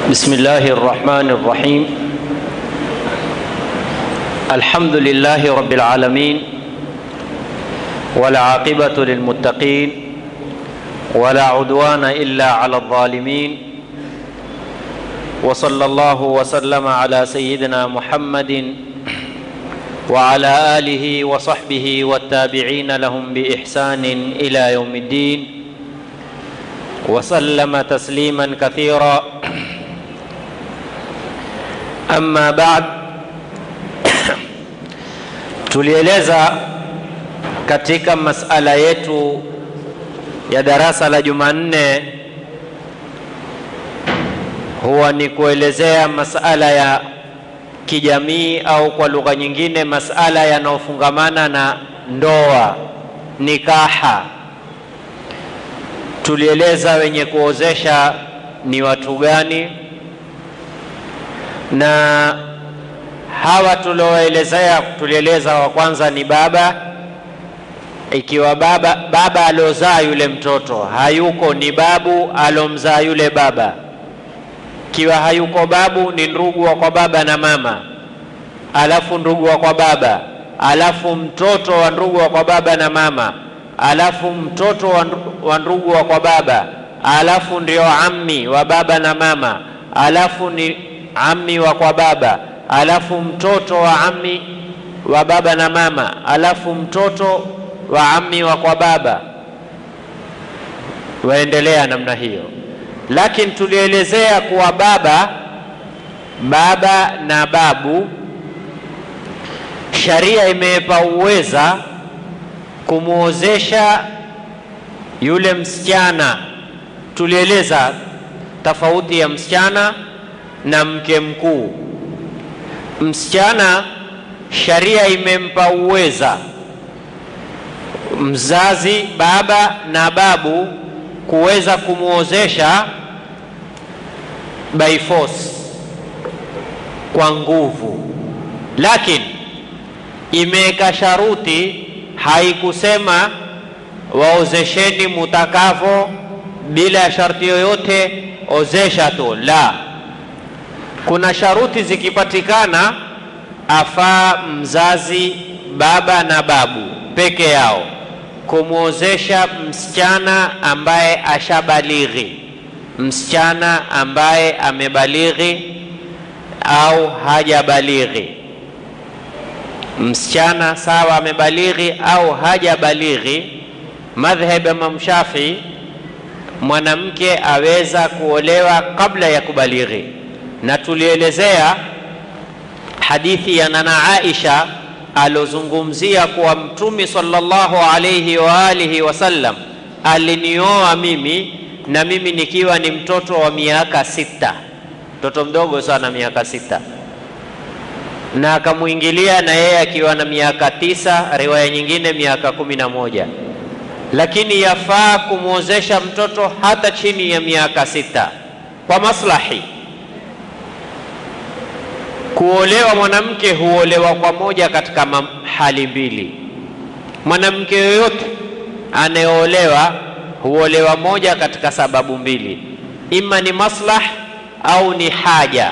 بسم الله الرحمن الرحيم الحمد لله رب العالمين والعاقبة للمتقين ولا عدوان إلا على الظالمين وصلى الله وسلم على سيدنا محمد وعلى آله وصحبه والتابعين لهم بإحسان إلى يوم الدين وسلم تسليما كثيرا Amma baad, tulieleza katika masala yetu ya darasa la Jumanne huwa ni kuelezea masala ya kijamii au kwa lugha nyingine masala yanayofungamana na ndoa, nikaha. Tulieleza wenye kuozesha ni watu gani na hawa tulioelezea, tulieleza wa kwanza ni baba. Ikiwa baba baba aliozaa yule mtoto hayuko, ni babu alomzaa yule baba. Ikiwa hayuko babu, ni ndugu wa kwa baba na mama, alafu ndugu wa kwa baba, alafu mtoto wa ndugu wa kwa baba na mama, alafu mtoto wa ndugu wa kwa baba, alafu ndio ammi wa baba na mama, alafu ni ammi wa kwa baba, alafu mtoto wa ammi wa baba na mama, alafu mtoto wa ammi wa kwa baba, waendelea namna hiyo. Lakini tulielezea kuwa baba baba na babu, sharia imepa uweza kumwozesha yule msichana. Tulieleza tofauti ya msichana na mke mkuu. Msichana sharia imempa uweza mzazi baba na babu kuweza kumwozesha by force, kwa nguvu, lakini imeweka sharuti, haikusema waozesheni mutakavo bila ya sharti yoyote, ozesha tu, la kuna sharuti zikipatikana, afaa mzazi baba na babu peke yao kumwozesha msichana ambaye ashabalighi, msichana ambaye amebalighi au hajabalighi. Msichana sawa amebalighi au hajabalighi, madhhab ya Imam Shafi, mwanamke aweza kuolewa kabla ya kubalighi na tulielezea hadithi ya nana Aisha alozungumzia kuwa Mtume sallallahu alayhi wa alihi wasallam alinioa mimi na mimi nikiwa ni mtoto wa miaka sita, mtoto mdogo sana, miaka sita, na akamwingilia na yeye akiwa na miaka tisa, riwaya nyingine miaka kumi na moja. Lakini yafaa kumwozesha mtoto hata chini ya miaka sita kwa maslahi Kuolewa mwanamke huolewa kwa moja katika hali mbili. Mwanamke yoyote anayeolewa huolewa moja katika sababu mbili, ima ni maslah au ni haja.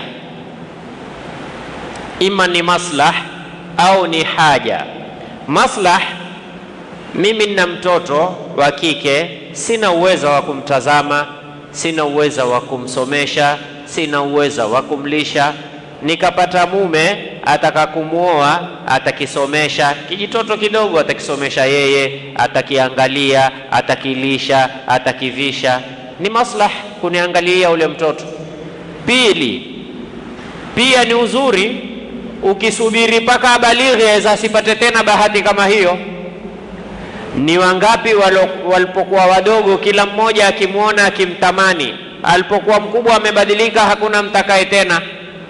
Ima ni maslah au ni haja. Maslah, mimi nina mtoto wa kike, sina uwezo wa kumtazama, sina uwezo wa kumsomesha, sina uwezo wa kumlisha nikapata mume ataka kumwoa, atakisomesha kijitoto kidogo, atakisomesha yeye, atakiangalia, atakilisha, atakivisha, ni maslah kuniangalia ule mtoto. Pili, pia ni uzuri ukisubiri mpaka abalighi, aweza asipate tena bahati kama hiyo. Ni wangapi walipokuwa wadogo, kila mmoja akimwona akimtamani, alipokuwa mkubwa amebadilika, hakuna mtakaye tena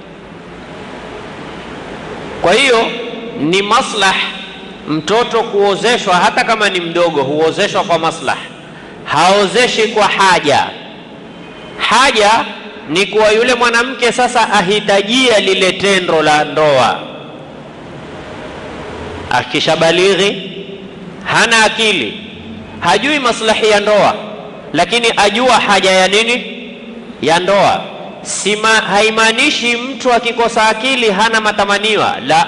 kwa hiyo ni maslah mtoto kuozeshwa, hata kama ni mdogo, huozeshwa kwa maslah, haozeshi kwa haja. Haja ni kuwa yule mwanamke sasa ahitajia lile tendo la ndoa, akishabalighi, hana akili, hajui maslahi ya ndoa, lakini ajua haja ya nini, ya ndoa. sima, haimaanishi mtu akikosa akili hana matamaniwa. La,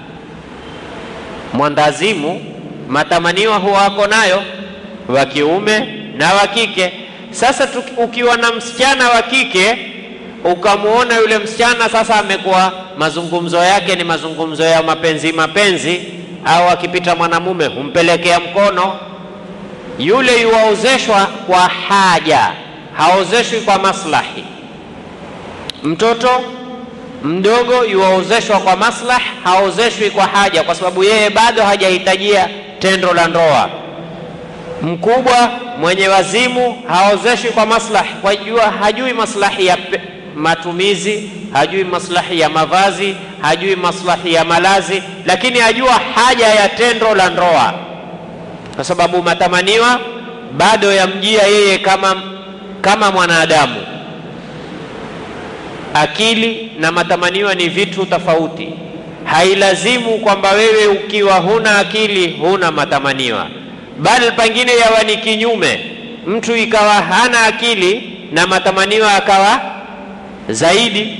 mwandazimu matamaniwa huwa ako nayo, wa kiume na wa kike. Sasa ukiwa na msichana wa kike ukamwona yule msichana sasa amekuwa mazungumzo yake ni mazungumzo ya mapenzi mapenzi, au akipita mwanamume humpelekea mkono, yule yuwaozeshwa kwa haja, haozeshwi kwa maslahi. Mtoto mdogo yuwaozeshwa kwa maslahi, haozeshwi kwa haja, kwa sababu yeye bado hajahitajia tendo la ndoa. Mkubwa mwenye wazimu haozeshwi kwa maslahi, kwa jua hajui maslahi ya matumizi, hajui maslahi ya mavazi, hajui maslahi ya malazi, lakini ajua haja ya tendo la ndoa, kwa sababu matamaniwa bado yamjia yeye kama, kama mwanadamu. Akili na matamaniwa ni vitu tofauti. Hailazimu kwamba wewe ukiwa huna akili huna matamaniwa, bali pengine yawa ni kinyume, mtu ikawa hana akili na matamaniwa akawa zaidi.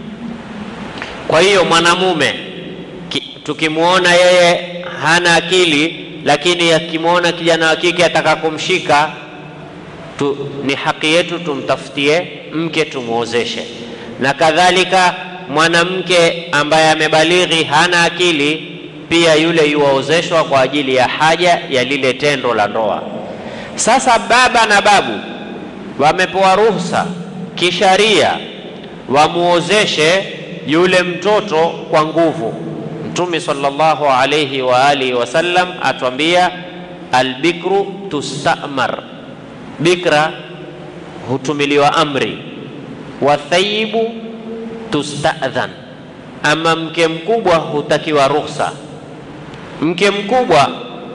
Kwa hiyo mwanamume tukimwona yeye hana akili, lakini akimwona kijana wa kike ataka kumshika tu, ni haki yetu tumtafutie mke tumwozeshe. Na kadhalika mwanamke ambaye amebalighi hana akili, pia yule yuwaozeshwa kwa ajili ya haja ya lile tendo la ndoa. Sasa baba na babu wamepewa ruhusa kisharia wamuozeshe yule mtoto kwa nguvu. Mtume sallallahu alayhi wa alihi wasallam atwambia, albikru tustamar, bikra hutumiliwa amri, wathayibu tustadhan, ama mke mkubwa hutakiwa ruhusa. Mke mkubwa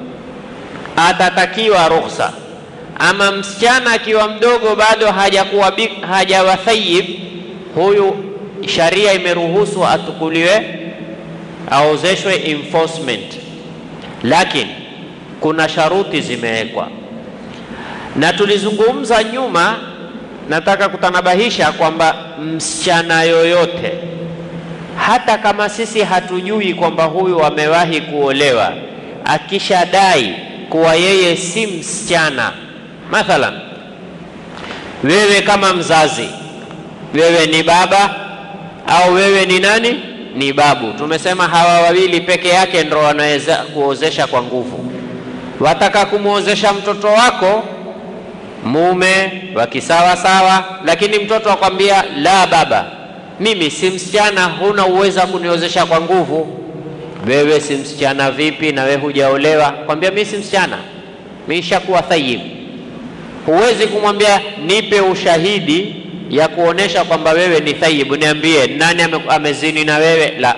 atatakiwa ruhusa, ama msichana akiwa mdogo bado hajakuwa hajawa thayib huyu sharia imeruhusu atukuliwe aozeshwe enforcement, lakini kuna sharuti zimewekwa, na tulizungumza nyuma. Nataka kutanabahisha kwamba msichana yoyote, hata kama sisi hatujui kwamba huyu amewahi kuolewa, akishadai kuwa yeye si msichana, mathalan wewe kama mzazi wewe ni baba au wewe ni nani? Ni babu. Tumesema hawa wawili peke yake ndo wanaweza kuozesha kwa nguvu. Wataka kumwozesha mtoto wako mume wa kisawa sawa, lakini mtoto akwambia la, baba, mimi si msichana, huna uwezo wa kuniozesha kwa nguvu. Wewe si msichana vipi? na wewe hujaolewa? Kwambia mimi si msichana, mimi nishakuwa thayib. Huwezi kumwambia nipe ushahidi ya kuonesha kwamba wewe ni thayibu, niambie nani ame, amezini na wewe? La,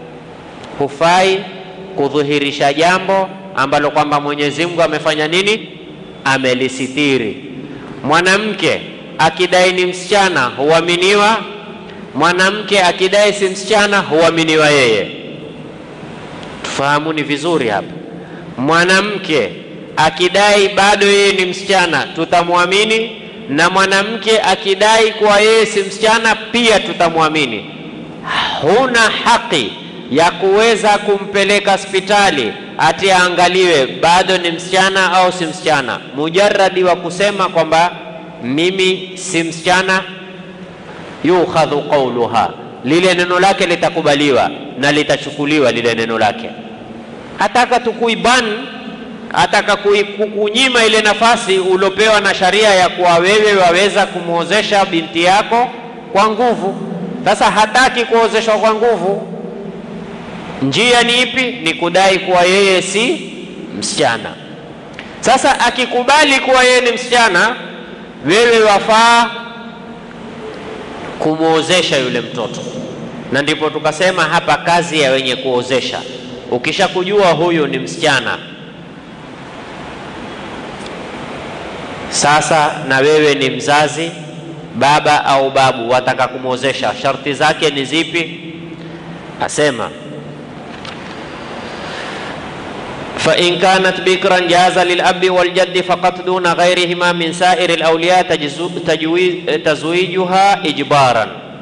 hufai kudhihirisha jambo ambalo kwamba Mwenyezi Mungu amefanya nini, amelisitiri. Mwanamke akidai ni msichana huaminiwa, mwanamke akidai si msichana huaminiwa yeye. Tufahamuni vizuri hapa, mwanamke akidai bado yeye ni msichana tutamwamini na mwanamke akidai kuwa yeye si msichana pia tutamwamini. Huna haki ya kuweza kumpeleka hospitali ati aangaliwe bado ni msichana au si msichana. Mujaradi wa kusema kwamba mimi si msichana, yukhadhu qauluha, lile neno lake litakubaliwa na litachukuliwa lile neno lake. Ataka tukuiban ataka kukunyima ile nafasi uliopewa na sharia ya kuwa wewe waweza kumwozesha binti yako kwa nguvu. Sasa hataki kuozeshwa kwa nguvu. Njia ni ipi? Ni kudai kuwa yeye si msichana. Sasa akikubali kuwa yeye ni msichana, wewe wafaa kumwozesha yule mtoto, na ndipo tukasema hapa kazi ya wenye kuozesha, ukishakujua huyu ni msichana Sasa na wewe ni mzazi, baba au babu, wataka kumwozesha, sharti zake ni zipi? Asema fa in kanat bikran jaza lilabi waljaddi faqat duna ghairihima min sairi alawliya tazwijuha ijbaran,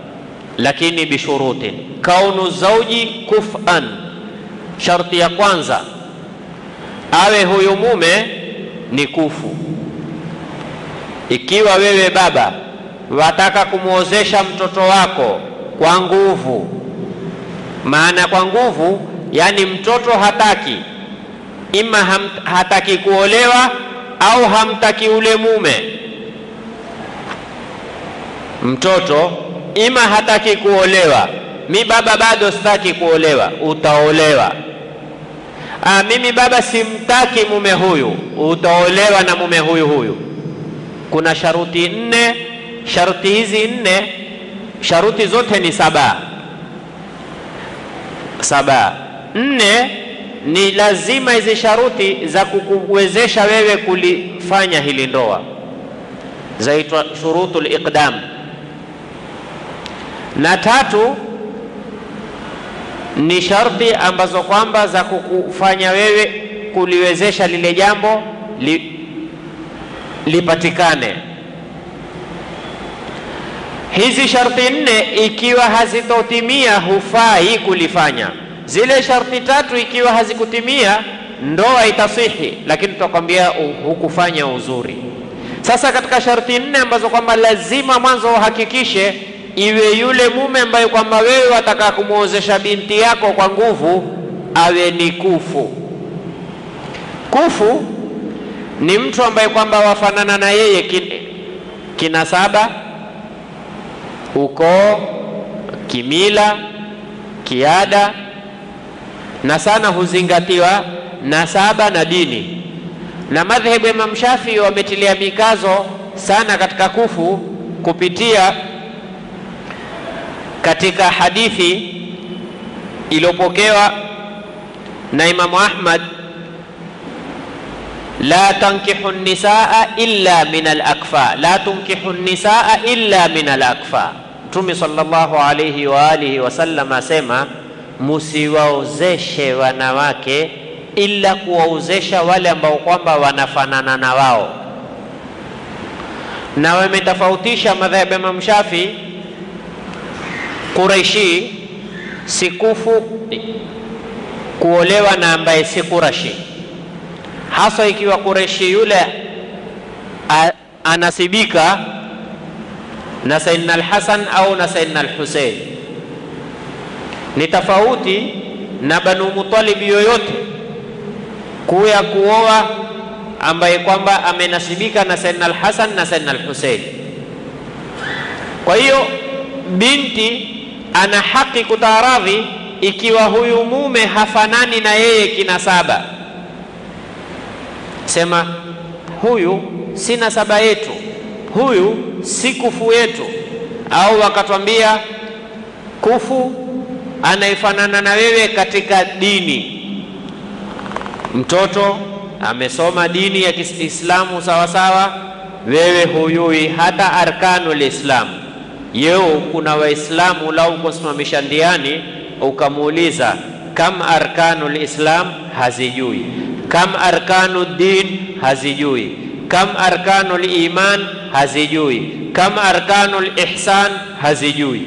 lakini bishurutin. Kaunu zauji kufan, sharti ya kwanza awe huyu mume ni kufu. Ikiwa wewe baba wataka kumwozesha mtoto wako kwa nguvu, maana kwa nguvu, yani mtoto hataki ima ham, hataki kuolewa au hamtaki ule mume. Mtoto ima hataki kuolewa, mi baba bado sitaki kuolewa, utaolewa. Aa, mimi baba simtaki mume huyu, utaolewa na mume huyu huyu. Kuna sharuti nne. Sharuti hizi nne, sharuti zote ni saba saba. Nne ni lazima hizi sharuti za kukuwezesha wewe kulifanya hili ndoa zaitwa shurutul iqdam, na tatu ni sharti ambazo kwamba za kukufanya wewe kuliwezesha lile jambo li, lipatikane. Hizi sharti nne ikiwa hazitotimia hufai kulifanya. Zile sharti tatu ikiwa hazikutimia ndoa itasihi, lakini tutakwambia hukufanya uzuri. Sasa katika sharti nne ambazo kwamba lazima mwanzo uhakikishe iwe yule mume ambaye kwamba wewe wataka kumwozesha binti yako kwa nguvu awe ni kufu. Kufu ni mtu ambaye kwamba wafanana na yeye kin, kinasaba, ukoo, kimila, kiada na sana huzingatiwa nasaba na dini, na madhehebu ya Imam Shafii wametilia mikazo sana katika kufu kupitia katika hadithi iliyopokewa na Imamu Ahmad, la tankihu nisaa illa min alakfa, la tunkihu nisaa illa min alakfa. Mtume sallallahu alayhi wa alihi wasallam asema musiwaozeshe wanawake ila kuwaozesha wale ambao kwamba wanafanana na wao, na wametofautisha madhhabu ya Imam Shafi Quraishi si kufu kuolewa na ambaye si Qurashi, hasa ikiwa Quraishi yule a, anasibika na Sayyidina al-Hasan au na Sayyidina al-Husein. Ni tofauti na Banu Muttalib yoyote kuya kuoa ambaye kwamba amenasibika na Sayyidina al-Hasan na Sayyidina al-Husein. Kwa hiyo binti ana haki kutaaradhi ikiwa huyu mume hafanani na yeye kinasaba, sema huyu si nasaba yetu, huyu si kufu yetu, au wakatwambia kufu anayefanana na wewe katika dini. Mtoto amesoma dini ya Kiislamu sawa sawa, wewe huyui hata arkanul Islam Yeo kuna Waislamu lau kusimamisha ndiani ukamuuliza kam arkanul Islam, hazijui. Kam arkanu din, hazijui. Kam arkanul iman, hazijui. Kam arkanul ihsan, hazijui.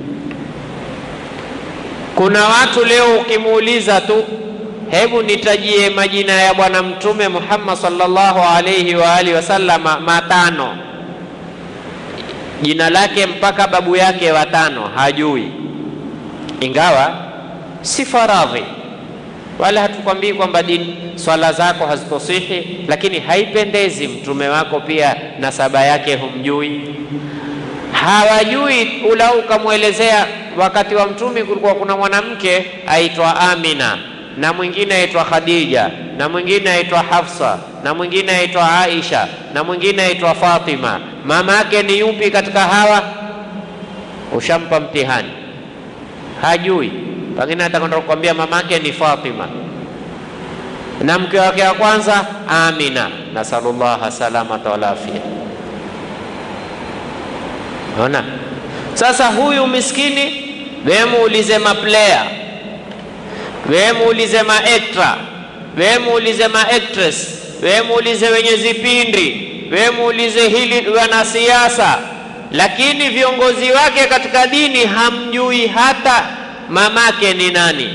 Kuna watu leo ukimuuliza tu, hebu nitajie majina ya Bwana Mtume Muhammad sallallahu alayhi wa alihi wasallama matano jina lake mpaka babu yake watano hajui, ingawa si faradhi, wala hatukwambii kwamba dini swala zako hazitosihi, lakini haipendezi mtume wako pia nasaba yake humjui. Hawajui ula ukamwelezea. Wakati wa mtume kulikuwa kuna mwanamke aitwa Amina na mwingine aitwa Khadija na mwingine aitwa Hafsa na mwingine aitwa Aisha na mwingine aitwa Fatima. Mama yake ni yupi katika hawa? Ushampa mtihani, hajui. Pengine atakwenda kukwambia mama yake ni Fatima na mke wake wa kwanza Amina, nasallallahu salamata wal afia. Ona sasa, huyu miskini, wewe muulize maplayer wewe muulize maektra, wewe muulize maactress, wewe muulize wenye zipindi, wewe muulize hili wanasiasa, lakini viongozi wake katika dini hamjui hata mamake ni nani.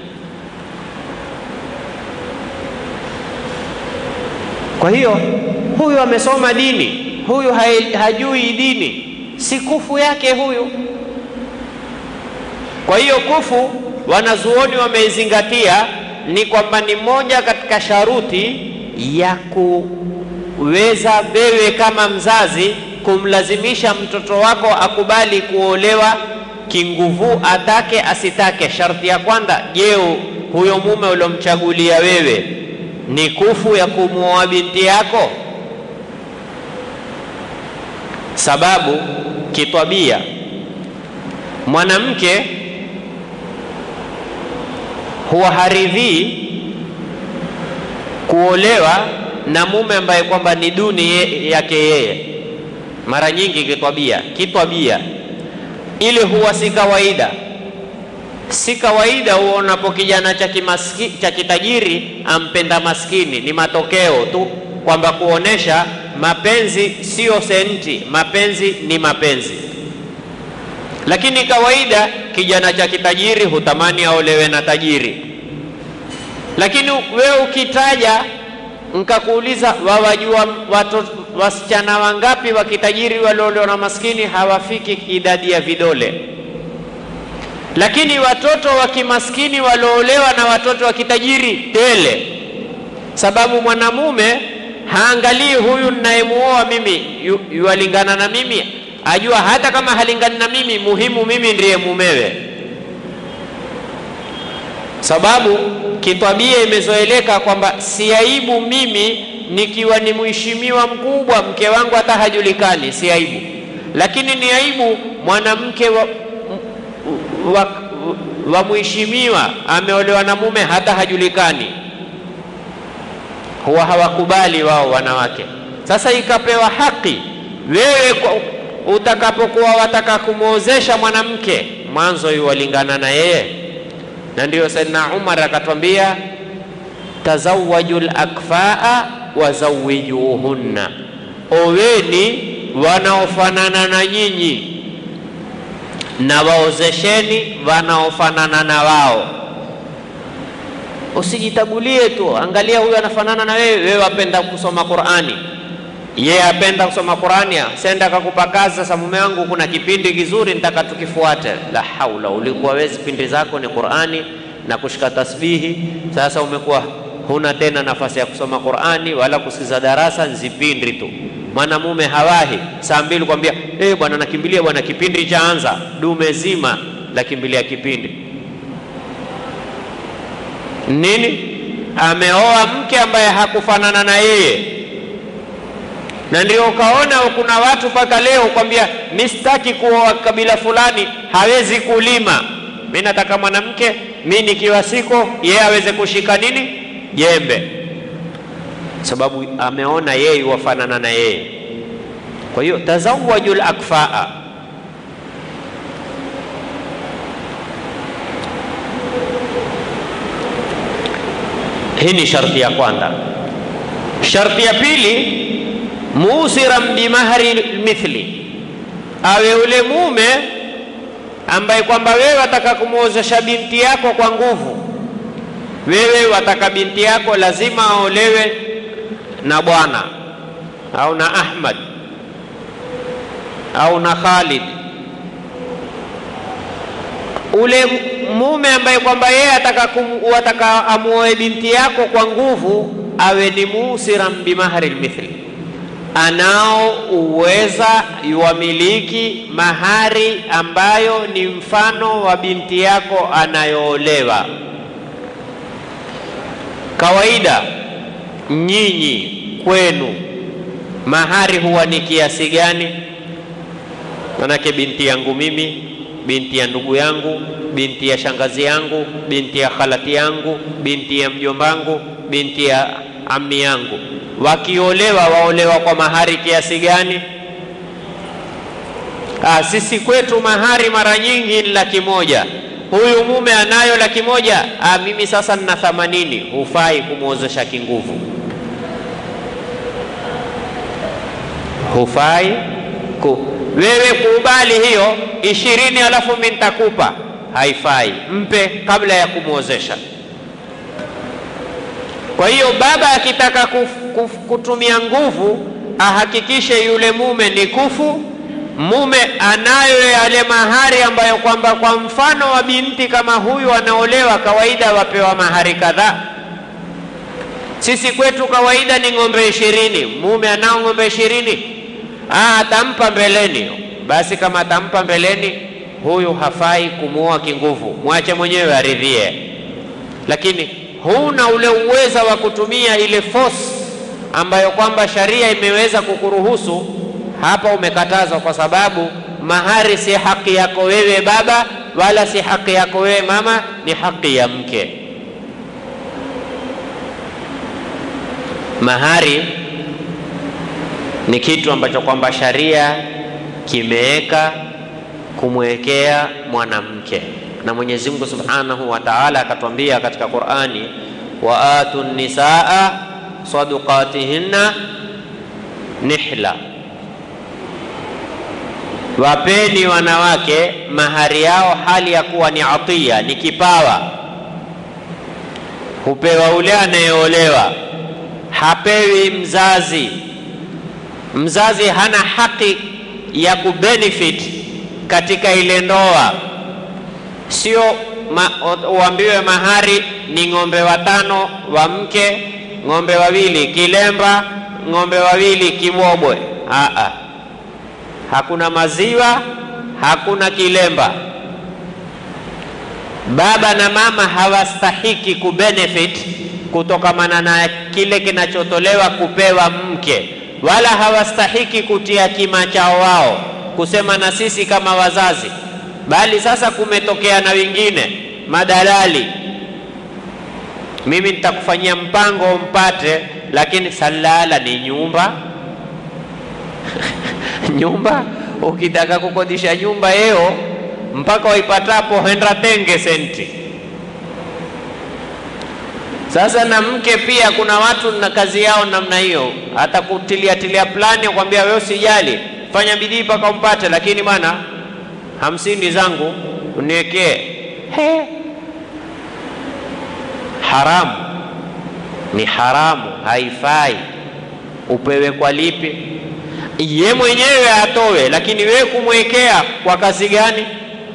Kwa hiyo huyu amesoma dini, huyu hajui dini, si kufu yake huyu. Kwa hiyo kufu, wanazuoni wameizingatia ni kwamba ni moja katika sharuti ya kuweza wewe kama mzazi kumlazimisha mtoto wako akubali kuolewa kinguvu, atake asitake. Sharti ya kwanza, je, huyo mume uliomchagulia wewe ni kufu ya kumwoa binti yako? Sababu kitwabia mwanamke huwa haridhii kuolewa na mume ambaye kwamba ni duni yake yeye. Mara nyingi kitwabia, kitwabia ile huwa si kawaida, si kawaida. Huonapo kijana cha kimaski, cha kitajiri ampenda maskini, ni matokeo tu kwamba kuonesha mapenzi sio senti, mapenzi ni mapenzi. Lakini kawaida kijana cha kitajiri hutamani aolewe na tajiri. Lakini wewe ukitaja nkakuuliza, wawajua watoto wasichana wangapi wa kitajiri waliolewa na maskini? Hawafiki idadi ya vidole. Lakini watoto wa kimaskini walioolewa na watoto wa kitajiri tele, sababu mwanamume haangalii huyu ninayemuoa mimi yuwalingana na mimi, ajua hata kama halingani na mimi, muhimu mimi ndiye mumewe, sababu kitwabia imezoeleka kwamba si aibu mimi nikiwa ni mheshimiwa mkubwa, mke wangu hata hajulikani, si aibu. Lakini ni aibu mwanamke wa, wa, wa mheshimiwa ameolewa na mume hata hajulikani. Huwa hawakubali wao wanawake. Sasa ikapewa haki wewe, utakapokuwa wataka kumwozesha mwanamke, mwanzo yuwalingana na yeye, na ndiyo Saidina Umar akatwambia tazawaju lakfaa wazawijuhunna, oweni wanaofanana na nyinyi na waozesheni wanaofanana na wao. Usijitagulie tu, angalia huyu anafanana na wewe, wewe wapenda kusoma Qur'ani, yeye apenda kusoma Qur'ani, senda akakupa kazi. Sasa mume wangu, kuna kipindi kizuri nitaka tukifuate. La haula, ulikuwa wewe kipindi zako ni Qur'ani na kushika tasbihi, sasa umekuwa huna tena nafasi ya kusoma Qur'ani wala kusikiza darasa, nzipindi tu. Mwanamume hawahi saa mbili kwambia eh, bwana nakimbilia bwana, kipindi chaanza. Dume zima la kimbilia kipindi nini? Ameoa mke ambaye hakufanana na yeye, na ndio ukaona kuna watu mpaka leo kwambia mi sitaki kuoa kabila fulani, hawezi kulima. Mi nataka mwanamke mi nikiwa siko yeye aweze kushika nini jembe, sababu ameona yeye wafanana na yeye. Kwa hiyo tazawaju lakfaa, hii ni sharti ya kwanza. Sharti ya pili, musiran bimahri mithli, awe ule mume ambaye kwamba wewe wataka kumwozesha binti yako kwa nguvu wewe wataka binti yako lazima aolewe na bwana au na Ahmad au na Khalid. Ule mume ambaye kwamba yeye ataka ataka amuoe binti yako kwa nguvu, awe ni musiran bimahri lmithli, anao uweza yuwamiliki mahari ambayo ni mfano wa binti yako anayoolewa. Kawaida nyinyi kwenu mahari huwa ni kiasi gani? Manake binti yangu mimi, binti ya ndugu yangu, binti ya shangazi yangu, binti ya khalati yangu, binti ya mjombangu, binti ya ammi yangu, wakiolewa waolewa kwa mahari kiasi gani? Ah, sisi kwetu mahari mara nyingi ni laki moja huyu mume anayo laki moja. Ah, mimi sasa nina thamanini. Hufai kumwozesha kinguvu, hufai Ku, wewe kubali hiyo ishirini alafu mimi nitakupa, haifai. Mpe kabla ya kumwozesha. Kwa hiyo baba akitaka kuf, kuf, kutumia nguvu ahakikishe yule mume ni kufu, mume anayo yale mahari ambayo kwamba kwa mfano wa binti kama huyu anaolewa, kawaida wapewa mahari kadhaa. Sisi kwetu kawaida ni ng'ombe ishirini. Mume anao ng'ombe ishirini, ah, atampa mbeleni. Basi kama atampa mbeleni, huyu hafai kumuoa kinguvu, mwache mwenyewe aridhie, lakini huna ule uweza wa kutumia ile force ambayo kwamba sharia imeweza kukuruhusu hapa, umekatazwa kwa sababu mahari si haki yako wewe baba, wala si haki yako wewe mama, ni haki ya mke. Mahari ni kitu ambacho kwamba sharia kimeweka kumwekea mwanamke, na Mwenyezi Mungu Subhanahu wa Ta'ala akatwambia katika Qur'ani, wa atu nisaa sadaqatihinna nihla, wapeni wanawake mahari yao hali ya kuwa ni atiya, ni kipawa. Hupewa ule anayeolewa, hapewi mzazi. Mzazi hana haki ya kubenefit katika ile ndoa, sio ma, uambiwe mahari ni ng'ombe watano wa mke ng'ombe wawili kilemba, ng'ombe wawili kibobwe. Aa, hakuna maziwa, hakuna kilemba. Baba na mama hawastahiki kubenefit kutokamana na kile kinachotolewa kupewa mke, wala hawastahiki kutia kima chao wao kusema na sisi kama wazazi, bali sasa kumetokea na wengine madalali mimi nitakufanyia mpango mpate, lakini salala ni nyumba nyumba. Ukitaka kukodisha nyumba yeo mpaka waipatapo henda tenge senti. Sasa na mke pia, kuna watu na kazi yao namna hiyo, hata kutilia tilia plani, kwambia wewe usijali, fanya bidii mpaka umpate, lakini bwana hamsini zangu uniwekee. He, haramu ni haramu, haifai. Upewe kwa lipi? Ye mwenyewe atowe, lakini wewe kumwekea kwa kazi gani?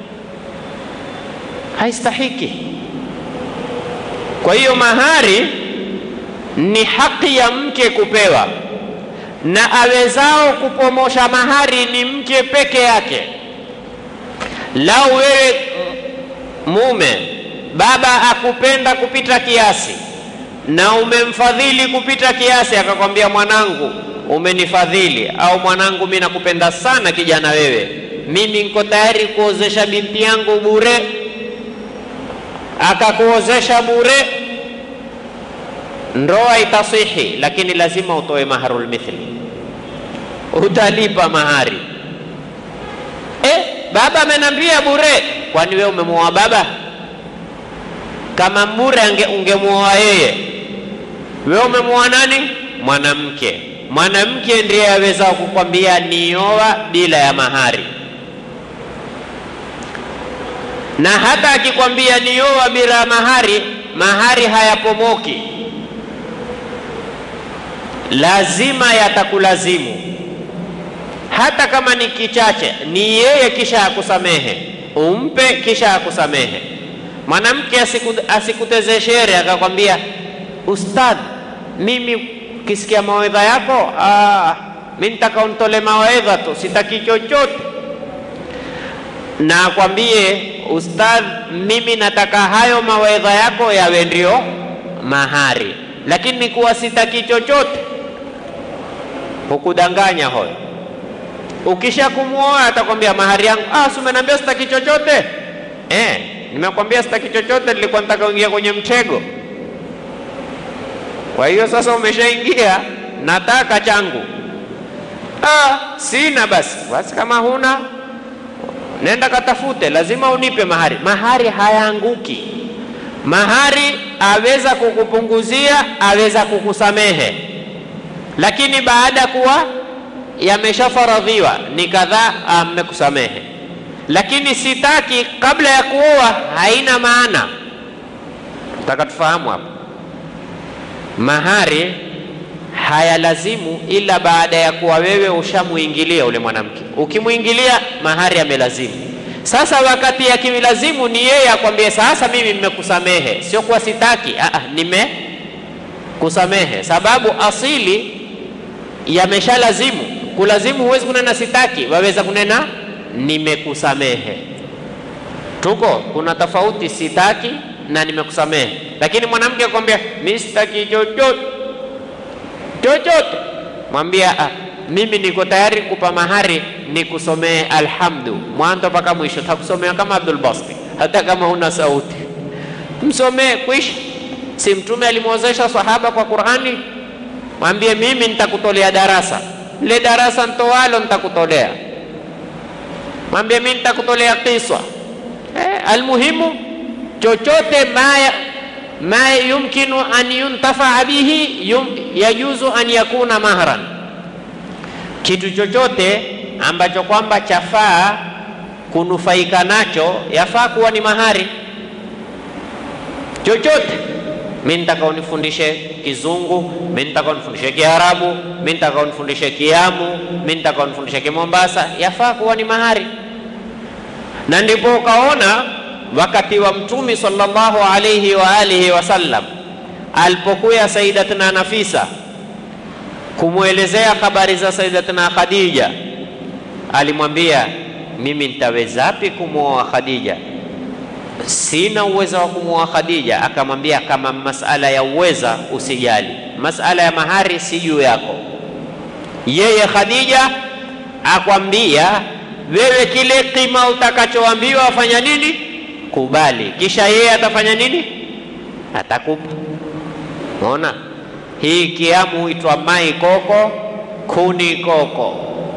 Haistahiki. Kwa hiyo mahari ni haki ya mke kupewa, na awezao kupomosha mahari ni mke peke yake. Lau wewe mume baba akupenda kupita kiasi na umemfadhili kupita kiasi, akakwambia mwanangu, umenifadhili, au mwanangu, mimi nakupenda sana kijana wewe, mimi niko tayari kuozesha binti yangu bure, akakuozesha bure, ndoa itasihi, lakini lazima utoe maharul mithli, utalipa mahari. Eh, baba amenambia bure, kwani wewe umemuoa baba? Kama bure ungemuoa yeye, wewe umemuoa nani? Mwanamke. Mwanamke ndiye aweza kukwambia nioa bila ya mahari, na hata akikwambia nioa bila ya mahari, mahari hayapomoki, lazima yatakulazimu, hata kama ni kichache, ni yeye kisha akusamehe, umpe kisha akusamehe. Mwanamke asikuteze shere akakwambia, ustadh, mimi ukisikia mawaidha yako ah, mi nitaka untole mawaidha tu, sitaki chochote. Na akwambie ustadh, mimi nataka hayo mawaidha yako yawe ndio mahari, lakini kuwa sitaki chochote, hukudanganya hoyo. Ukisha kumwoa atakwambia mahari yangu, ah, si umeniambia sitaki chochote eh nimekwambia sitaki chochote, nilikuwa nataka uingia kwenye mtego. Kwa hiyo sasa umeshaingia, nataka changu. Ah, sina basi. Basi kama huna, nenda katafute, lazima unipe mahari. Mahari hayaanguki. Mahari aweza kukupunguzia, aweza kukusamehe, lakini baada kuwa yameshafaradhiwa ni kadhaa, mmekusamehe. Lakini sitaki kabla ya kuoa, haina maana. Nataka tufahamu hapa, mahari hayalazimu ila baada ya kuwa wewe ushamuingilia ule mwanamke. Ukimwingilia mahari amelazimu. Sasa wakati akimilazimu ni yeye akwambie, sasa mimi nimekusamehe, sio kuwa sitaki. Aa, nimekusamehe, sababu asili yameshalazimu. Kulazimu huwezi kunena sitaki, waweza kunena nimekusamehe. Tuko kuna tofauti, sitaki na nimekusamehe. Lakini mwanamke akwambia mimi sitaki chochote chochote, mwambia ah, mimi niko tayari kupa mahari nikusomee alhamdu mwanzo mpaka mwisho, takusomea kama Abdul Basti, hata kama huna sauti, msomee kwisha. Si Mtume alimwozesha sahaba kwa Qurani? Mwambie mimi nitakutolea darasa, le darasa ntowalo nitakutolea. Mwambie mimi nitakutolea kiswa eh, almuhimu chochote maya ma yumkinu an yuntafaa bihi yum, yajuzu an yakuna mahran, kitu chochote ambacho kwamba chafaa kunufaika nacho yafaa kuwa ni mahari. Chochote mi nitaka unifundishe Kizungu, mi nitaka unifundishe Kiarabu, mi nitaka unifundishe Kiamu, mi nitaka unifundishe Kimombasa, yafaa kuwa ni mahari. Na ndipo ukaona wakati wa Mtume sallallahu alayhi wa alihi wasallam alipokuya Sayyidatuna Nafisa kumwelezea habari za Sayyidatuna Khadija, alimwambia mimi nitawezapi kumwoa Khadija? Sina uwezo wa kumwoa Khadija. Akamwambia kama masala ya uweza usijali, masala ya mahari si juu yako. Yeye Khadija akwambia wewe, kile kima utakachoambiwa afanya nini kubali, kisha yeye atafanya nini? Atakupa. Unaona, hii kiamu huitwa mai koko kuni koko,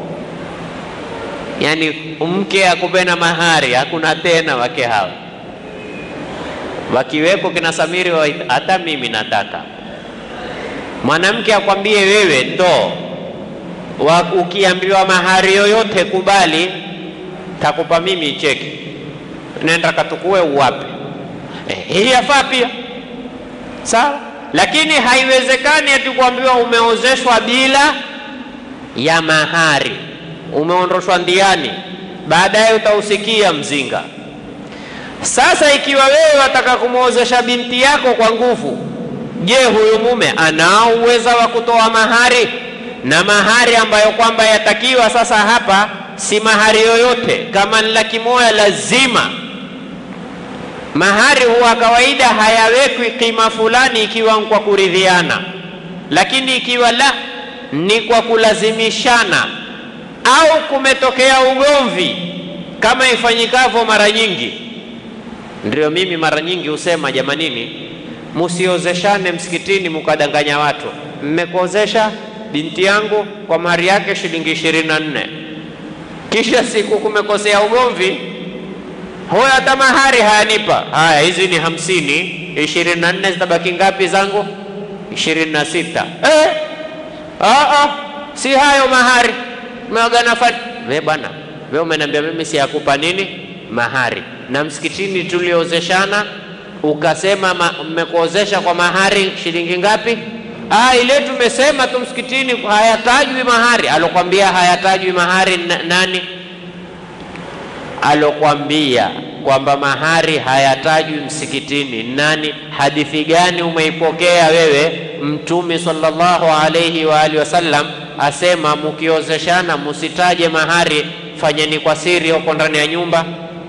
yaani mke akupena mahari, hakuna tena wake hawa wakiweko kina Samiri wa hata mimi nataka mwanamke akwambie wewe ndo wa, ukiambiwa mahari yoyote kubali, takupa mimi cheki nenda katukue uwape. Eh, hii yafaa pia sawa, lakini haiwezekani ati kuambiwa umeozeshwa bila ya mahari, umeondoshwa ndiani, baadaye utausikia mzinga. Sasa ikiwa wewe wataka kumwozesha binti yako kwa nguvu, je, huyu mume anao uweza wa kutoa mahari? Na mahari ambayo kwamba yatakiwa sasa hapa si mahari yoyote, kama ni laki moja lazima mahari huwa kawaida hayawekwi kima fulani ikiwa kwa kuridhiana, lakini ikiwa la ni kwa kulazimishana au kumetokea ugomvi kama ifanyikavyo mara nyingi. Ndio mimi mara nyingi husema jamanini, musiozeshane msikitini mukadanganya watu, mmekuozesha binti yangu kwa mahari yake shilingi ishirini na nne kisha siku kumekosea ugomvi huyo hata mahari hayanipa. Haya, hizi ni hamsini, ishirini na nne zitabaki ngapi zangu? ishirini na sita. Eh, aa, si hayo mahari meagana fat we bwana, we umeniambia mimi siyakupa nini mahari, na msikitini tuliozeshana ukasema mmekuozesha kwa mahari shilingi ngapi? Ah, ile tumesema tu msikitini hayatajwi mahari. Alokwambia hayatajwi mahari nani? alokwambia kwamba mahari hayatajwi msikitini nani? Hadithi gani umeipokea wewe? Mtume sallallahu alayhi wa alihi wasallam asema mukiozeshana musitaje mahari, fanyeni kwa siri huko ndani ya nyumba.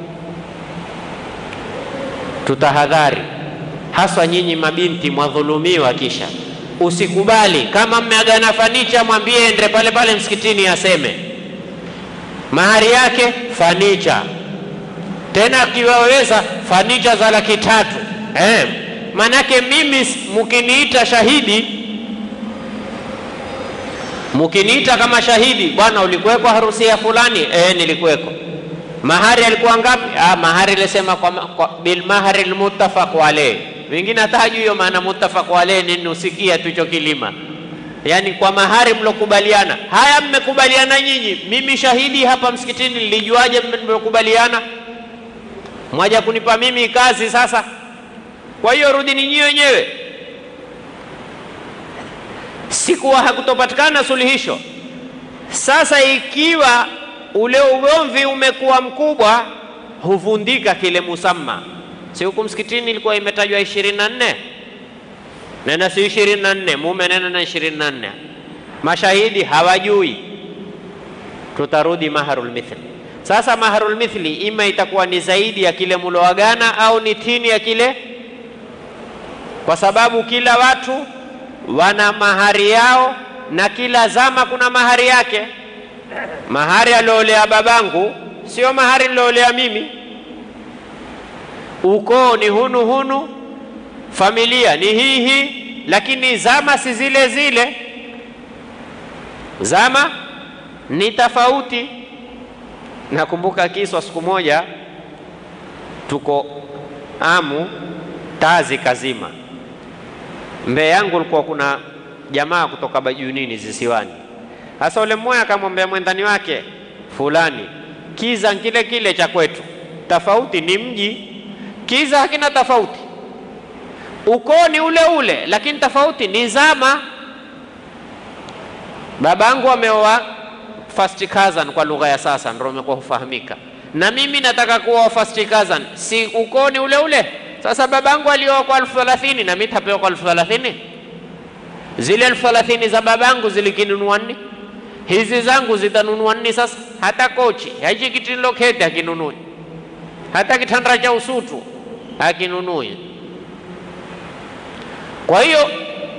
Tutahadhari haswa nyinyi mabinti mwadhulumiwa, kisha usikubali. Kama mmeagana fanicha, mwambie ende pale pale msikitini aseme mahari yake fanicha, tena akiwaweza fanicha za laki tatu eh. Manake mimi mkiniita shahidi, mkiniita kama shahidi, bwana, ulikuweko harusi ya fulani? Eh, nilikuweko. Mahari alikuwa ngapi? Ah, mahari ilisema kwa, kwa, bil mahari almuttafaq alayh. Wengine hata hajui hiyo maana muttafaq alayh nini, usikia tu hicho kilima yaani kwa mahari mlokubaliana. Haya, mmekubaliana nyinyi, mimi shahidi hapa msikitini, nilijuaje mmekubaliana? Mwaja kunipa mimi kazi sasa. Kwa hiyo rudini nyinyi wenyewe. Sikuwa hakutopatikana suluhisho. Sasa ikiwa ule ugomvi umekuwa mkubwa, huvundika kile musamma. Si huku msikitini ilikuwa imetajwa ishirini na nne nena si ishirini na nne mume nena na ishirini na nne mashahidi hawajui, tutarudi maharul mithli. Sasa maharul mithli ima itakuwa ni zaidi ya kile muloagana au ni tini ya kile, kwa sababu kila watu wana mahari yao na kila zama kuna mahari yake. Mahari aliolea babangu sio mahari niloolea mimi. Ukoo ni hunu hunu, familia ni hii hii, lakini zama si zile zile. Zama ni tofauti. Nakumbuka kiswa, siku moja tuko Amu, tazi kazima. Mbele yangu ulikuwa kuna jamaa kutoka Bajunini zisiwani. Sasa ule mmoja akamwambia mwendani wake fulani, kiza kile kile cha kwetu, tofauti ni mji. Kiza hakina tofauti, ukoo ni ule ule, lakini tofauti ni zama. Babangu ameoa first cousin kwa lugha ya sasa, ndio imekuwa hufahamika, na mimi nataka kuoa first cousin, si ukoo ni ule ule? Sasa babangu alioa kwa elfu thelathini na mimi tapewa kwa elfu thelathini Zile elfu thelathini za babangu zilikinunua nini? Hizi zangu zitanunua nini? Sasa hata kochi hichi kitiloketi hakinunui, hata kitanda cha usutu hakinunui. Kwa hiyo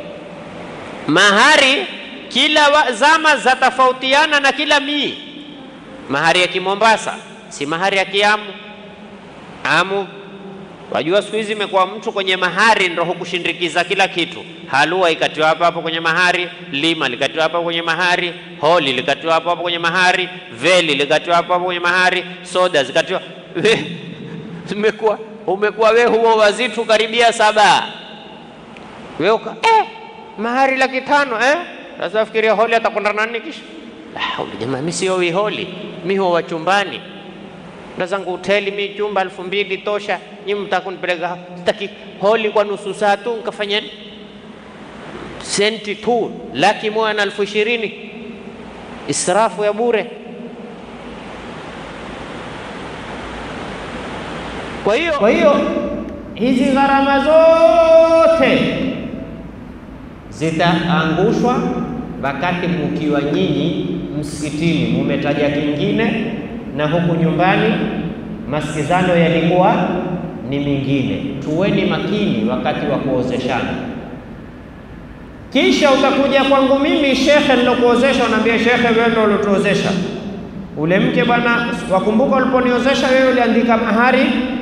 mahari kila wa, zama za tofautiana na kila mii. Mahari ya Kimombasa si mahari ya Kiamu. Amu wajua, siku hizi imekuwa mtu kwenye mahari ndo hukushindikiza kila kitu. Halua ikatiwa hapo hapo kwenye mahari, lima likatiwa hapo kwenye mahari, holi likatiwa hapo hapo kwenye mahari, veli likatiwa hapo hapo kwenye mahari, soda zikatiwa. Umekuwa umekuwa we huo wazitu karibia saba we uka eh, mahari laki tano eh? Sasa fikiria holi atakwenda nani kisha? Ah, jamaa mimi sio wi holi, mimi huwa chumbani ndazangu hoteli mi chumba elfu mbili tosha, nyinyi mtakunipeleka sitaki holi kwa nusu saa tu nkafanya senti tu laki moja na elfu ishirini israfu ya bure. Kwa hiyo Kwa hiyo hizi gharama zote zitaangushwa wakati mukiwa nyinyi msikitini mumetaja kingine, na huku nyumbani masikizano yalikuwa ni mingine. Tuweni makini wakati wa kuozeshana. Kisha utakuja kwangu mimi shekhe nilokuozesha, unaambia shekhe, wewe ndio ulituozesha ule mke bwana, wakumbuka uliponiozesha wewe uliandika mahari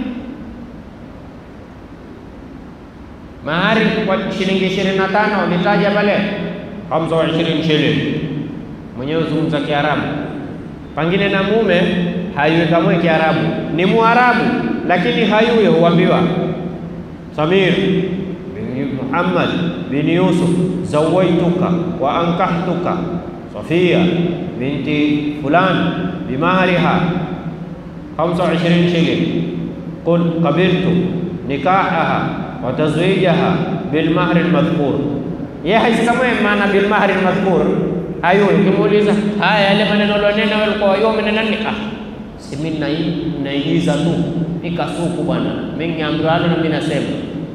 mahari kwa shilingi ishirini na tano ulitaja pale hamsa wa ishirini shilingi, mwenyewe uzungumza Kiarabu, pengine na mume hayuwe kamwe Kiarabu, ni Muarabu lakini hayuye, huambiwa Samir bin Muhammad bin Yusuf zawaituka wa ankahtuka Safia binti fulan bimahriha hamsa wa ishirini shilingi, qul qabiltu nikahaha wa tazwijaha bilmahri lmadhkur. Yeye haisikamwe maana bilmahri lmadhkur hayo. Ukimuuliza haya yale maneno lonena walikuwa wao umenena nini? Ah, si mimi naigiza tu nikasuku bwana, mimi ngeambiwa na mimi nasema.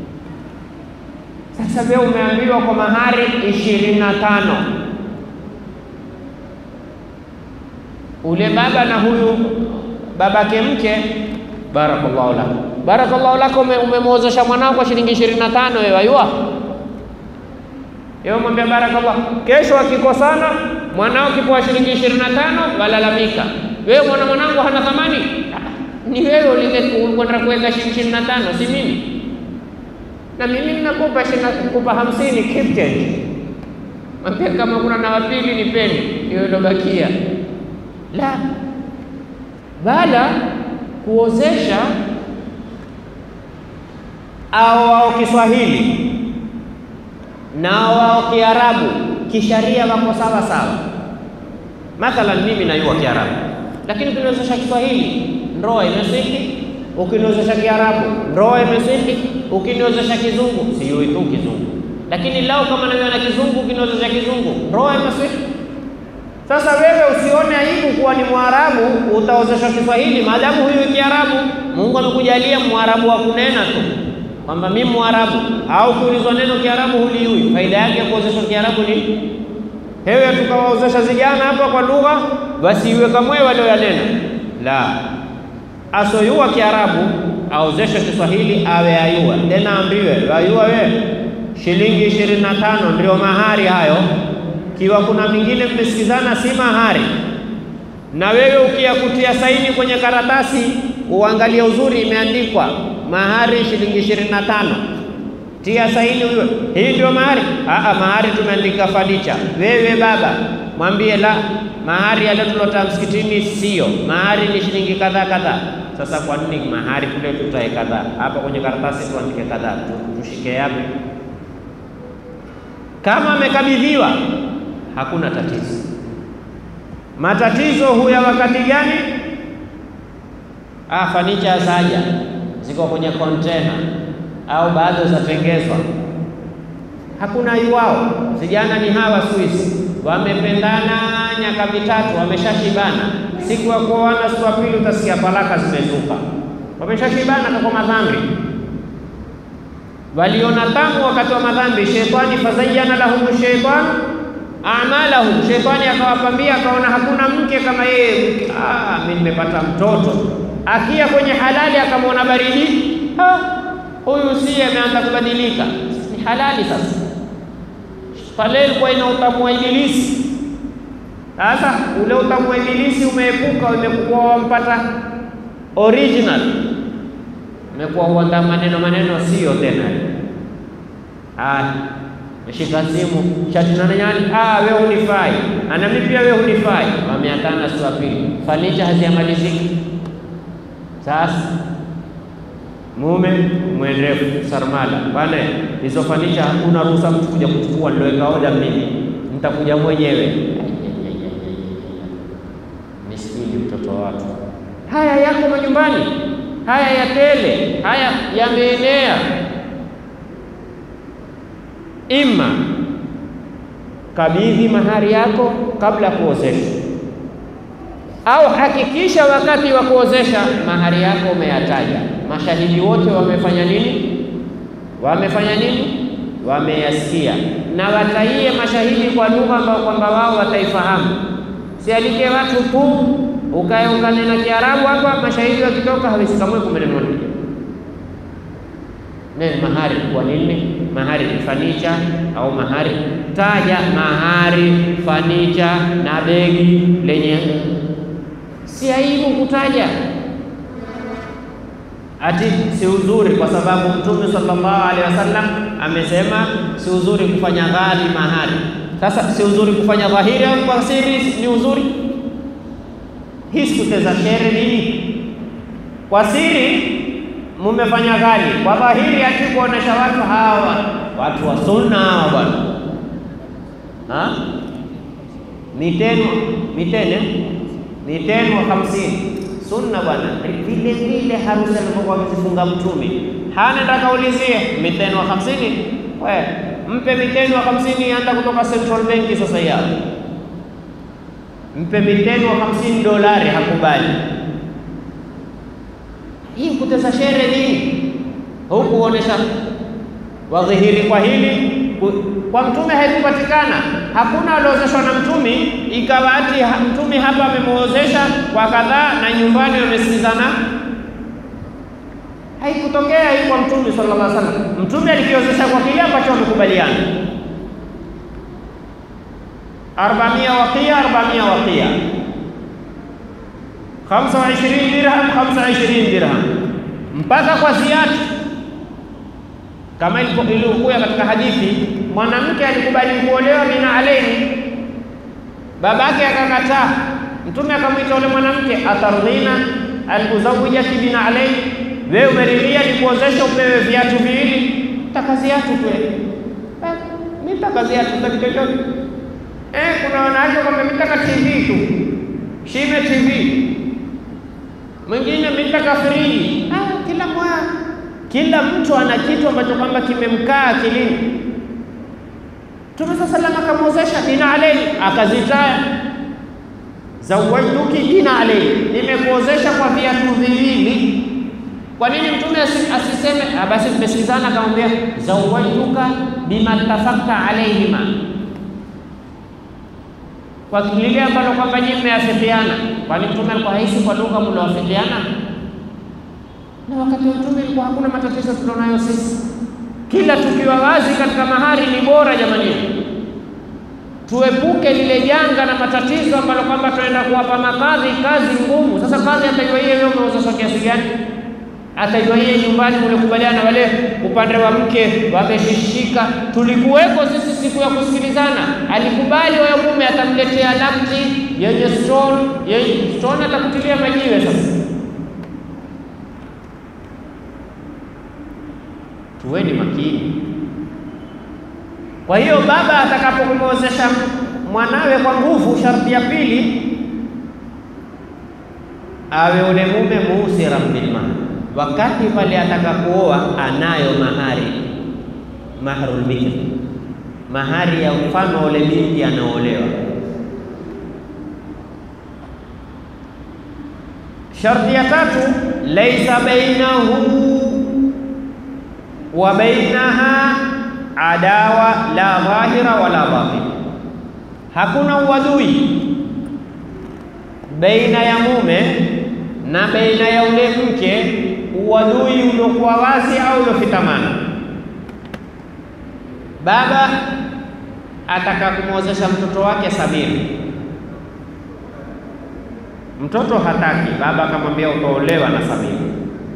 Sasa wewe umeambiwa kwa mahari ishirini na tano ule baba na huyu babake mke barakallahu lak barakallahu lako, umemwozesha mwanao kwa shilingi ishirini na tano wewe ayua yeye mwambia barakallah. Kesho akikosana mwanao kipoa shilingi ishirini na tano walalamika, wewe mwana mwanangu hana thamani. Ni wewe ulikwenda kuweka shilingi ishirini na tano, si mimi. Na mimi ninakupa kupa hamsini keep change, mwambia kama kuna na wapili nipeni hiyo ilobakia. La, bala kuozesha au wao Kiswahili na wao Kiarabu kisharia wako sawa sawa. Mathalan, mimi najua Kiarabu, lakini ukiniwezesha Kiswahili ndoa imesihi, ukiniwezesha Kiarabu ndoa imesihi, ukiniwezesha Kizungu sijui tu Kizungu, lakini lao kama najua na Kizungu, ukiniwezesha Kizungu ndoa imesihi. Sasa wewe usione aibu kuwa ni Mwarabu utaozeshwa Kiswahili maadamu huyu Kiarabu. Mungu amekujalia Mwarabu wa kunena tu kwamba mimi Mwarabu, au kuulizwa neno Kiarabu huliui. Faida yake ya kuozeshwa Kiarabu ni hewe, tukawaozesha vijana hapa kwa lugha, basi iwe kamwe walioyanena. La, asoyua Kiarabu aozeshwe Kiswahili, awe ayua tena, ambiwe ayua we shilingi ishirini na tano ndio mahari hayo kiwa kuna mingine mmesikizana, si mahari. Na wewe ukiyakutia saini kwenye karatasi, uangalie uzuri, imeandikwa mahari shilingi ishirini na tano, tia saini huyo, hii ndio mahari. Aa, mahari tumeandika fanicha. Wewe baba mwambie la, mahari yale tulota msikitini sio mahari, ni shilingi kadhaa kadhaa. Sasa kwa nini mahari kule tutae kadhaa, hapa kwenye karatasi tuandike kadhaa? Tushike yapi? Kama amekabidhiwa hakuna tatizo. Matatizo huya wakati gani? Ah, fanicha zaja ziko kwenye kontena au bado zatengezwa, hakuna iwao. Vijana ni hawa Swiss, wamependana nyaka mitatu, wameshashibana. Siku ya kuoana, siku ya pili utasikia talaka zimezuka, wameshashibana kwa madhambi waliona tamu wakati wa madhambi. Shetani fazayyana lahum shaytan amalahum, shetani akawapambia, akaona hakuna mke kama yeye. Ah, mimi nimepata mtoto. Akia kwenye halali akamwona baridi, huyu si ameanza kubadilika, ni halali sasa. Pale ilikuwa ina utamu wa Ibilisi. Sasa ule utamu wa Ibilisi umeepuka, umekuwa wampata original umekuwa uanda maneno maneno sio tena. Ah, meshika simu chatinana nyani, ah, wewe hunifai, ana mimi pia wewe hunifai, wameatana siku ya pili, fanicha haziyamaliziki. Sasa mume mwendefu sarmala bana, hizo fanicha hakuna ruhusa mtu kuja kuchukua, niloweka oda mimi, nitakuja mwenyewe. Miskini mtoto wa watu, haya yako majumbani haya ya tele haya yameenea. Ima kabidhi mahari yako kabla ya kuozesha, au hakikisha wakati wa kuozesha mahari yako umeyataja. Mashahidi wote wamefanya nini? Wamefanya nini? Wameyasikia, na wataie mashahidi kwa lugha ambayo kwamba wao wataifahamu. Sialike watu tu ukae ukanena Kiarabu hapa, mashahidi wakitoka hawezi kamwe kumenenwa neno mahari. Kwa nini mahari? Ni fanicha au mahari? Taja mahari, fanicha na begi lenye, si aibu kutaja ati si uzuri, kwa sababu Mtume sallallahu alaihi wasallam amesema si uzuri kufanya ghali mahari. Sasa si uzuri kufanya dhahiri au kwa siri ni uzuri hii sikuteza shere nini? Kwa siri mumefanya ghali, kwa dhahiri ati kuonesha watu hawa watu wa sunna hawa bwana, ha miteno mitene miteno hamsini sunna bwana, vile vile harusi alivyokuwa akizifunga Mtume hanenda kaulizie miteno hamsini, we mpe miteno hamsini, anda kutoka Central Bank sasa yao mpe miteno hamsini dolari, hakubali. Hii kutesa shere nini? Huku onesha wadhihiri kwa hili kwa mtume haikupatikana. Hakuna aliozeshwa na mtume ikawa ati mtume hapa amemuozesha kwa kadhaa na nyumbani wamesikizana. Haikutokea hii kwa mtume sallallahu alaihi wasallam. Mtume alikiozesha kwa kile ambacho wamekubaliana arbamia wakia arbamia wakia khamsa wa ishirini dirham khamsa wa ishirini dirham mpaka kwa ziatu, kama ilivyokuya katika hadithi, mwanamke alikubali kuolewa bina alaini, babake akakataa. Mtume akamwita yule mwanamke, atardhina alkuzawijaki bina alaini, wewe umeridhia nikuozesha upewe viatu viwili? Taka ziatu kweli? Mimi taka ziatu za chochote Eh, kuna wanawake kwamba mitaka TV tu, shime TV, mwingine mitaka friji. Ah, kila mwa kila mtu ana kitu ambacho kwamba kimemkaa akilini. Mtume saa sallam akamwozesha dina alaihi, akazitaya zawajtuki dina alaihi, nimekuozesha kwa viatu viwili. Kwa nini mtume asiseme basi? Tumesikizana, akamwambia zawajtuka bima tafakta alaihima, kwa lile ambalo kwamba nyinyi mmeafikiana. Kwani mtume alikuwa haisi kwa lugha mlioafikiana? Na wakati wa mtume ilikuwa hakuna matatizo tulionayo sisi. Kila tukiwa wazi katika mahari ni bora jamani, tuepuke lile janga na matatizo ambalo kwamba tunaenda kuwapa makadhi kazi ngumu. Sasa kadhi atajua yeye wewe umeozeshwa kiasi gani, atajua yeye nyumbani mlikubaliana, wale upande wa mke wameshishika. Tulikuweko sisi siku ya kusikilizana, alikubali wewe mume atamletea lamti yenye stone, yenye stone atakutilia majiwe sasa Tuweni makini. Kwa hiyo baba atakapokumwozesha mwanawe kwa nguvu, sharti ya pili awe ule mume musiran bilmahar, wakati pale atakakuoa anayo mahari, mahrul bikr, mahari ya mfano ule binti anaolewa. Sharti ya tatu, laisa bainahu wa bainaha adawa la dhahira wala batin, hakuna uadui baina ya mume na baina ya ule mke, uadui uliokuwa wazi au uliofitamana. Baba ataka kumwozesha mtoto wake Samiri, mtoto hataki, baba akamwambia utaolewa na Samiri.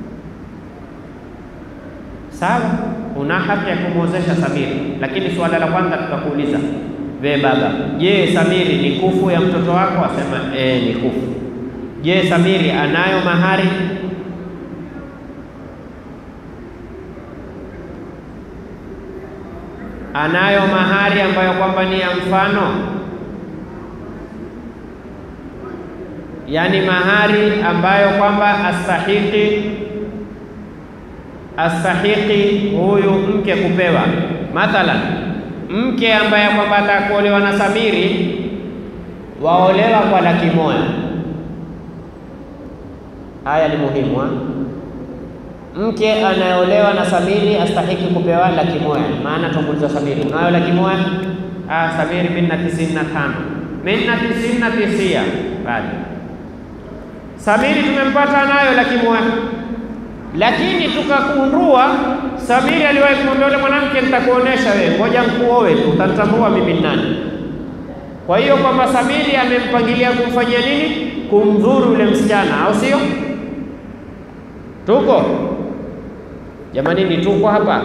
Sawa, una haki ya kumwozesha Samiri, lakini suala la kwanza tutakuuliza we baba, je, Samiri ni kufu ya mtoto wako? Asema e, ni kufu. Je, Samiri anayo mahari? Anayo mahari ambayo kwamba ni ya mfano, yaani mahari ambayo kwamba astahiki astahiki huyu mke kupewa. Mathalan, mke ambaye kwamba atakuolewa na Samiri waolewa kwa laki moja. Haya ni muhimu ha? Mke anayeolewa na Samiri astahiki kupewa laki moja. Maana tumuuliza Samiri, unayo laki moja? Ah, Samiri, mimi na tisini na tano. Mimi na tisini na tisia. Bali Samiri tumempata nayo laki moja lakini tukakundua Samiri aliwahi kumwambia yule mwanamke, nitakuonesha wewe, ngoja nikuoe tu, utanitambua mimi ni nani. Kwa hiyo kwamba Samiri amempangilia kumfanyia nini? Kumdhuru yule msichana, au sio? Tuko jamani, ni tuko hapa.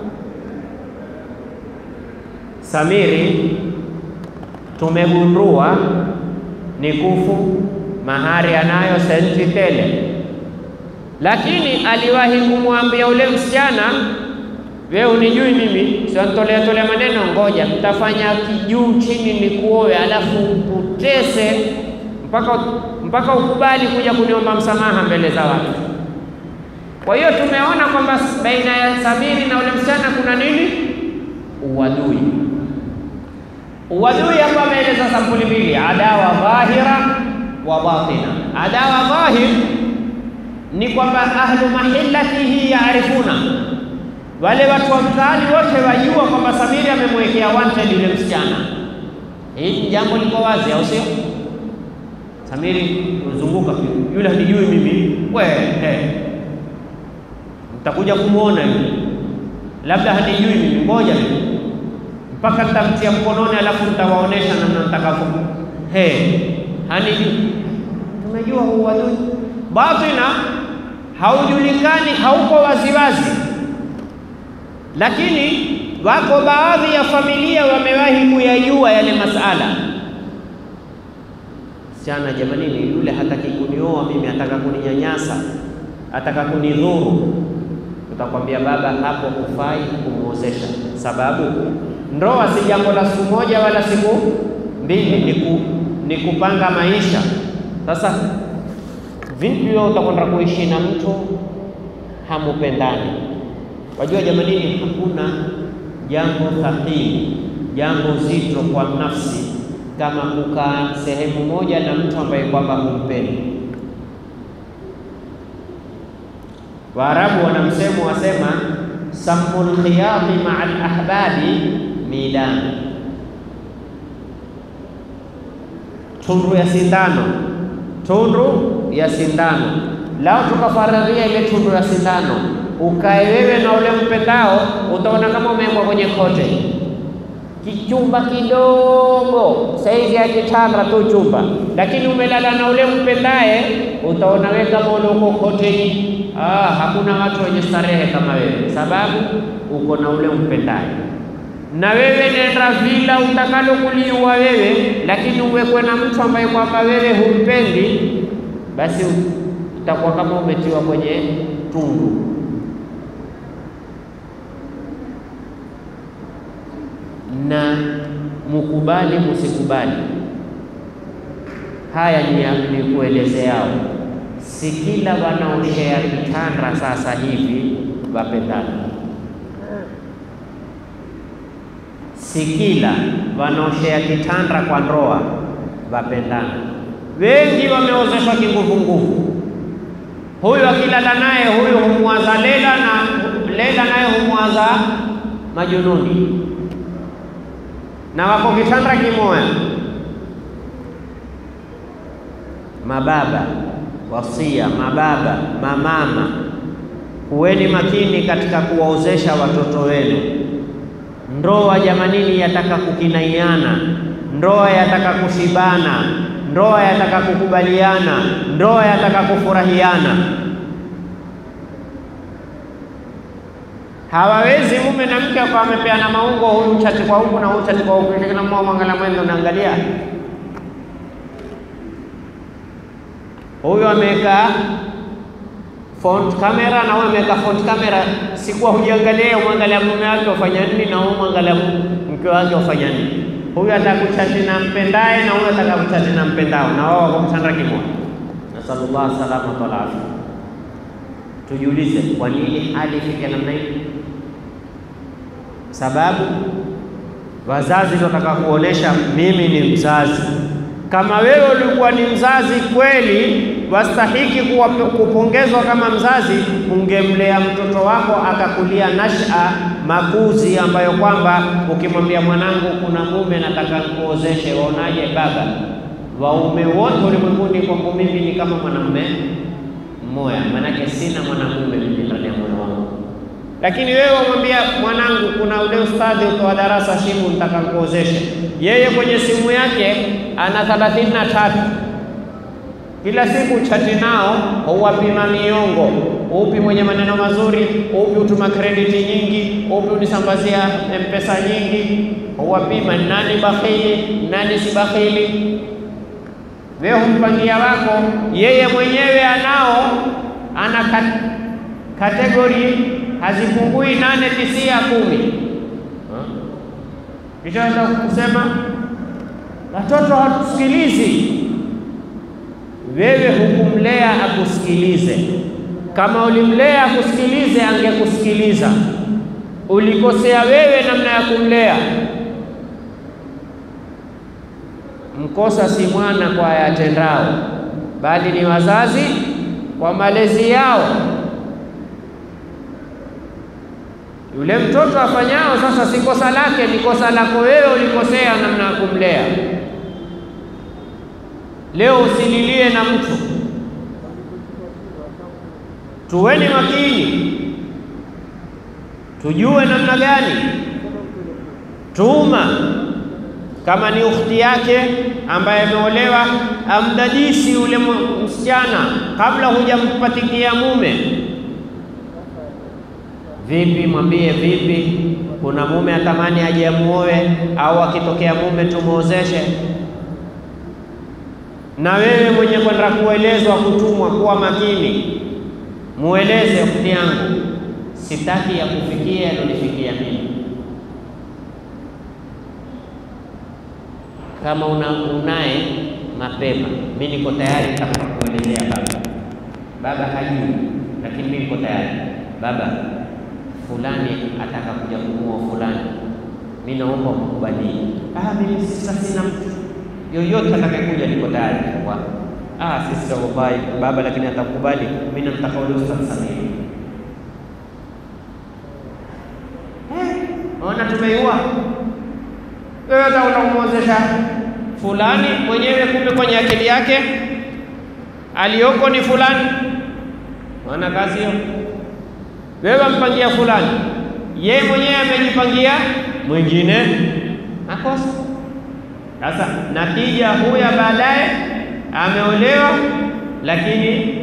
Samiri tumegundua ni kufu, mahari anayo senti tele lakini aliwahi kumwambia ule msichana, wewe unijui mimi, siwantolea tolea maneno, ngoja mtafanya kijuu chini nikuoe, alafu utese mpaka mpaka ukubali kuja kuniomba msamaha mbele za watu. Kwa hiyo tumeona kwamba baina ya Samiri na ule msichana kuna nini? Uadui. Uadui hapa ameeleza sampuli mbili, adawa dhahira wa batina. Adawa dhahir ni kwamba ahlu mahillatihi yaarifuna, wale watu wa mtaani wote wajua kwamba Samiri amemwekea wanted yule msichana. Hii jambo liko wazi, au sio? Samiri uzunguka yule hanijui mimi, we he, mtakuja kumwona yule, labda hanijui mimi, ngoja mpaka nitamtia mkononi, alafu nitawaonesha namna nitakavyo. He, hanijui. Tumejua huu wadui batina haujulikani, hauko waziwazi, lakini wako baadhi ya familia wamewahi kuyajua yale masala. Msichana, jamanini, yule hataki kunioa mimi, ataka kuninyanyasa, ataka kunidhuru. Tutakwambia baba, hapo hufai kumwozesha, sababu ndoa si jambo la siku moja wala siku mbili ni, ku, ni kupanga maisha. Sasa vipi wewe utakwenda kuishi na mtu hamupendani? Wajua jamanini, hakuna jambo thaqili, jambo zito kwa nafsi kama kukaa sehemu moja na mtu ambaye kwamba humpendi. Waarabu wana msemo wasema, sammul khiyati maa alahbabi milan, tundu ya sindano, tundu ya sindano. Lao tukafaradhia ile tundu ya sindano, ukae wewe na ule mpendao, utaona kama umewekwa kwenye kote kichumba kidogo saizi ya kitanda tu chumba, lakini umelala na ule mpendaye, utaona wewe kama ule uko koteni. Ah, hakuna watu wenye starehe kama wewe, sababu uko na ule mpendaye. Na wewe nenda vila utakalo kuliua wewe, lakini uwekwe na mtu ambaye kwamba wewe humpendi, basi utakuwa kama umetiwa kwenye tundu. na mukubali musikubali, haya ni, ni kuelezeao. Si kila wanaoshea kitanda sasa hivi wapendana, si kila wanaoshea kitanda kwa ndoa wapendana. Wengi wameozeshwa kinguvunguvu, huyu akilala naye huyu humwaza Lela na Lela naye humwaza Majununi na wako kitanda kimoya. Mababa wasia, mababa, mamama, kuweni makini katika kuwaozesha watoto wenu. Ndoa jamanini, yataka kukinaiana, ndoa yataka kushibana, ndoa yataka kukubaliana, ndoa yataka kufurahiana. Hawawezi mume na mke akawa wamepeana maungo, huyu chati kwa huku na huyu chati kwa huku, kila mmoja mwangalia mwendo, naangalia huyu ameweka front camera na huyu ameweka front camera. Sikuwa hujiangalia, umwangalia mume wake ufanya nini na huyu mwangalia mke wake ufanya nini. Huyu atakuchati na mpendaye na huyu atakakuchati na mpendao, na wao wako mtanda kimoja. Nasallallahu salama wal afia. Tujiulize, kwa nini hali ifike namna hii? Sababu wazazi wanataka kuonesha mimi ni mzazi. Kama wewe ulikuwa ni mzazi kweli, wastahiki kuwa kupongezwa kama mzazi, ungemlea mtoto wako akakulia nasha makuzi ambayo kwamba ukimwambia mwanangu, kuna mume nataka nikuozeshe, waonaje baba? Waume wote ulimwenguni kwangu mimi ni kama mwanamume mmoja, manake sina mwanamume mimi ndani ya moyo wangu. Lakini wewe wamwambia mwanangu, kuna ule ustadhi utoa darasa Shimu, nitaka nikuozeshe. Yeye kwenye simu yake ana thelathini na tatu kila siku chati nao, huwapima miongo, upi mwenye maneno mazuri, upi utuma krediti nyingi, upi unisambazia mpesa nyingi, huwapima nani bakhili, nani si bakhili. Wewe humpangia wako, yeye mwenyewe anao, ana kat, kategori hazipungui nane, tisia, kumi. Kisha enda kusema watoto hatusikilizi. Wewe hukumlea akusikilize. Kama ulimlea akusikilize, angekusikiliza. Ulikosea wewe namna ya kumlea. Mkosa si mwana kwa yatendao, bali ni wazazi kwa malezi yao. Yule mtoto afanyao sasa si kosa lake, ni kosa lako wewe, ulikosea namna ya kumlea. Leo usililie na mtu, tuweni makini, tujue namna gani tuuma kama ni ukhti yake ambaye ameolewa, amdadisi yule msichana kabla hujampatikia mume. Vipi, mwambie vipi, kuna mume atamani aje amuoe, au akitokea mume tumuozeshe. Na wewe mwenye kwenda kuelezwa, kutumwa, kuwa makini, mueleze ukhti yangu, sitaki ya kufikia yalonifikia mimi kama una unaye mapema, mimi niko tayari nitakuelezea baba. Baba hajui, lakini mimi niko tayari. Baba fulani ataka kuja kumuoa fulani, mimi naomba umkubalie. Ah, mimi sasa sina mtu yoyote atakayekuja, niko tayari kwa ah, sisi tutakubai baba, lakini atakubali. Mimi namtaka ule Ustadh Samia. Ona, tumeiua wewe, hata unamwozesha fulani mwenyewe, kumbe kwenye akili yake aliyoko ni fulani. Wana kazi hiyo, wewe mpangia fulani, ye mwenyewe amejipangia mwingine, nakosa sasa. Natija huya baadaye ameolewa, lakini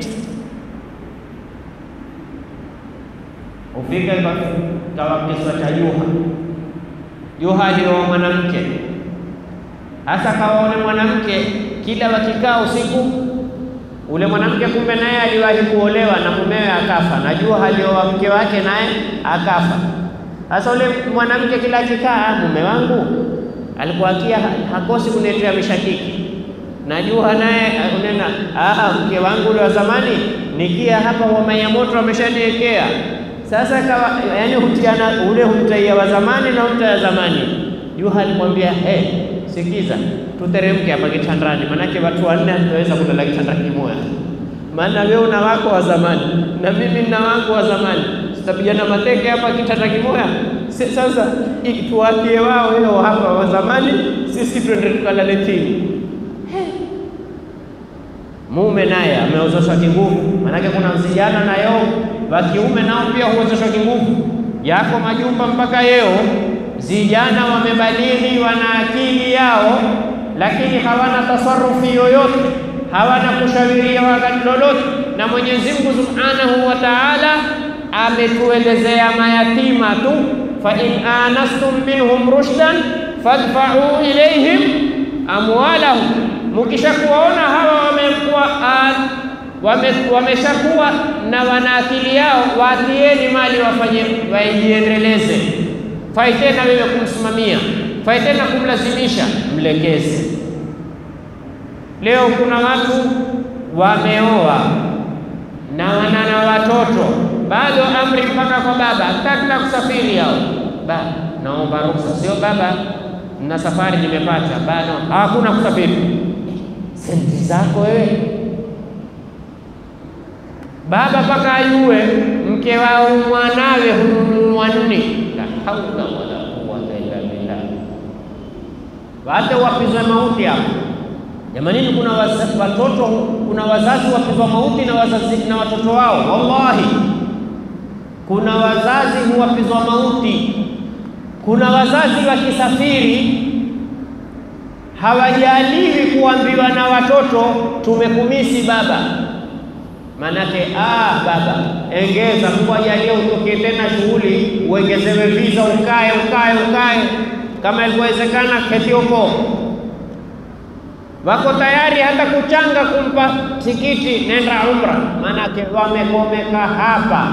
ufika kawa kiswa cha Juha. Juha alioa mwanamke hasa, kawaone mwanamke kila wakikaa usiku, ule mwanamke kumbe naye aliwahi kuolewa na mumewe akafa, na Juha alioa mke wake naye akafa. Sasa ule mwanamke kila akikaa, mume wangu alikuwa akia hakosi kuniletea mishakiki, na Juha naye unena, ah, mke wangu ule wa zamani nikia hapa homa ya moto ameshaniwekea sasa kawa, yani hutiana ule humtaia wa zamani na humtaia zamani. Juha alimwambia he, sikiza, tuteremke hapa kitandani, manake watu wanne hatutaweza kulala kitanda kimoja, maana wewe una wako wa zamani na mimi nina wangu wa zamani, tutapigana mateke hapa kitanda kimoja. Sasa tuwatie wao leo hapa wa zamani, sisi twende tukalale chini. Mume naye ameozeshwa kinguvu, manake kuna vijana na yao wa kiume nao pia huozeshwa kinguvu. Yako majumba mpaka yeo vijana wamebalili, wana akili yao, lakini hawana tasarufi yoyote, hawana kushawiria wakati lolote. Na Mwenyezi Mungu Subhanahu wa Ta'ala ametuelezea mayatima tu, fa in anastum minhum rushdan fadfa'u ilayhim amwalahum, mukishakuwaona hawa wamekuwa wameshakuwa wame na wana akili yao, waatieni mali wafanye waijiendeleze. Fai tena wewe kumsimamia, fai tena kumlazimisha, mlekeze. Leo kuna watu wameoa na wana na watoto bado, amri mpaka kwa baba, hataki kusafiri hao. Baba, naomba ruhusa. Sio baba, na safari nimepata, bado hakuna kusafiri. Senti zako wewe baba mpaka ayue mke wao mwanawe hununua nini? La haula wala quwwata illa billah. Hata wapizwa mauti hapo jamanini, kuna watoto, kuna wazazi wapizwa mauti na wazazi na watoto wao. Wallahi, kuna wazazi huwapizwa mauti. Kuna wazazi wakisafiri hawajaliwi kuambiwa na watoto tumekumisi baba Manake ah, baba engeza, Mungu ajalie utoke tena shughuli, uongezewe visa, ukae ukae ukae, kama ilivyowezekana keti huko. Wako tayari hata kuchanga kumpa tikiti, nenda umra, manake wamekomeka hapa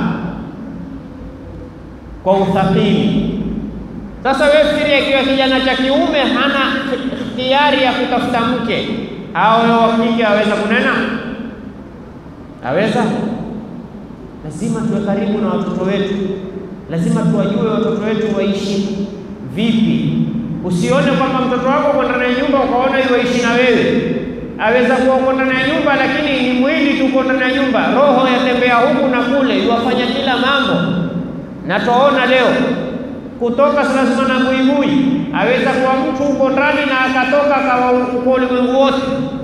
kwa uthaqili. Sasa wewe fikiria, ikiwa kijana cha kiume hana ikhtiyari ya kutafuta mke, hao wa kike aweza kunena aweza? Lazima tuwe karibu na watoto wetu, lazima tuwajue watoto wetu waishi vipi. Usione kwamba mtoto wako uko ndani ya nyumba ukaona iwaishi na wewe. Aweza kuwa uko ndani ya nyumba, lakini ni mwili tu uko ndani ya nyumba, roho yatembea huku na kule, iwafanya kila mambo. Na twaona leo kutoka lazima na buibui. Aweza kuwa mtu uko ndani na akatoka akawa uko ulimwengu wote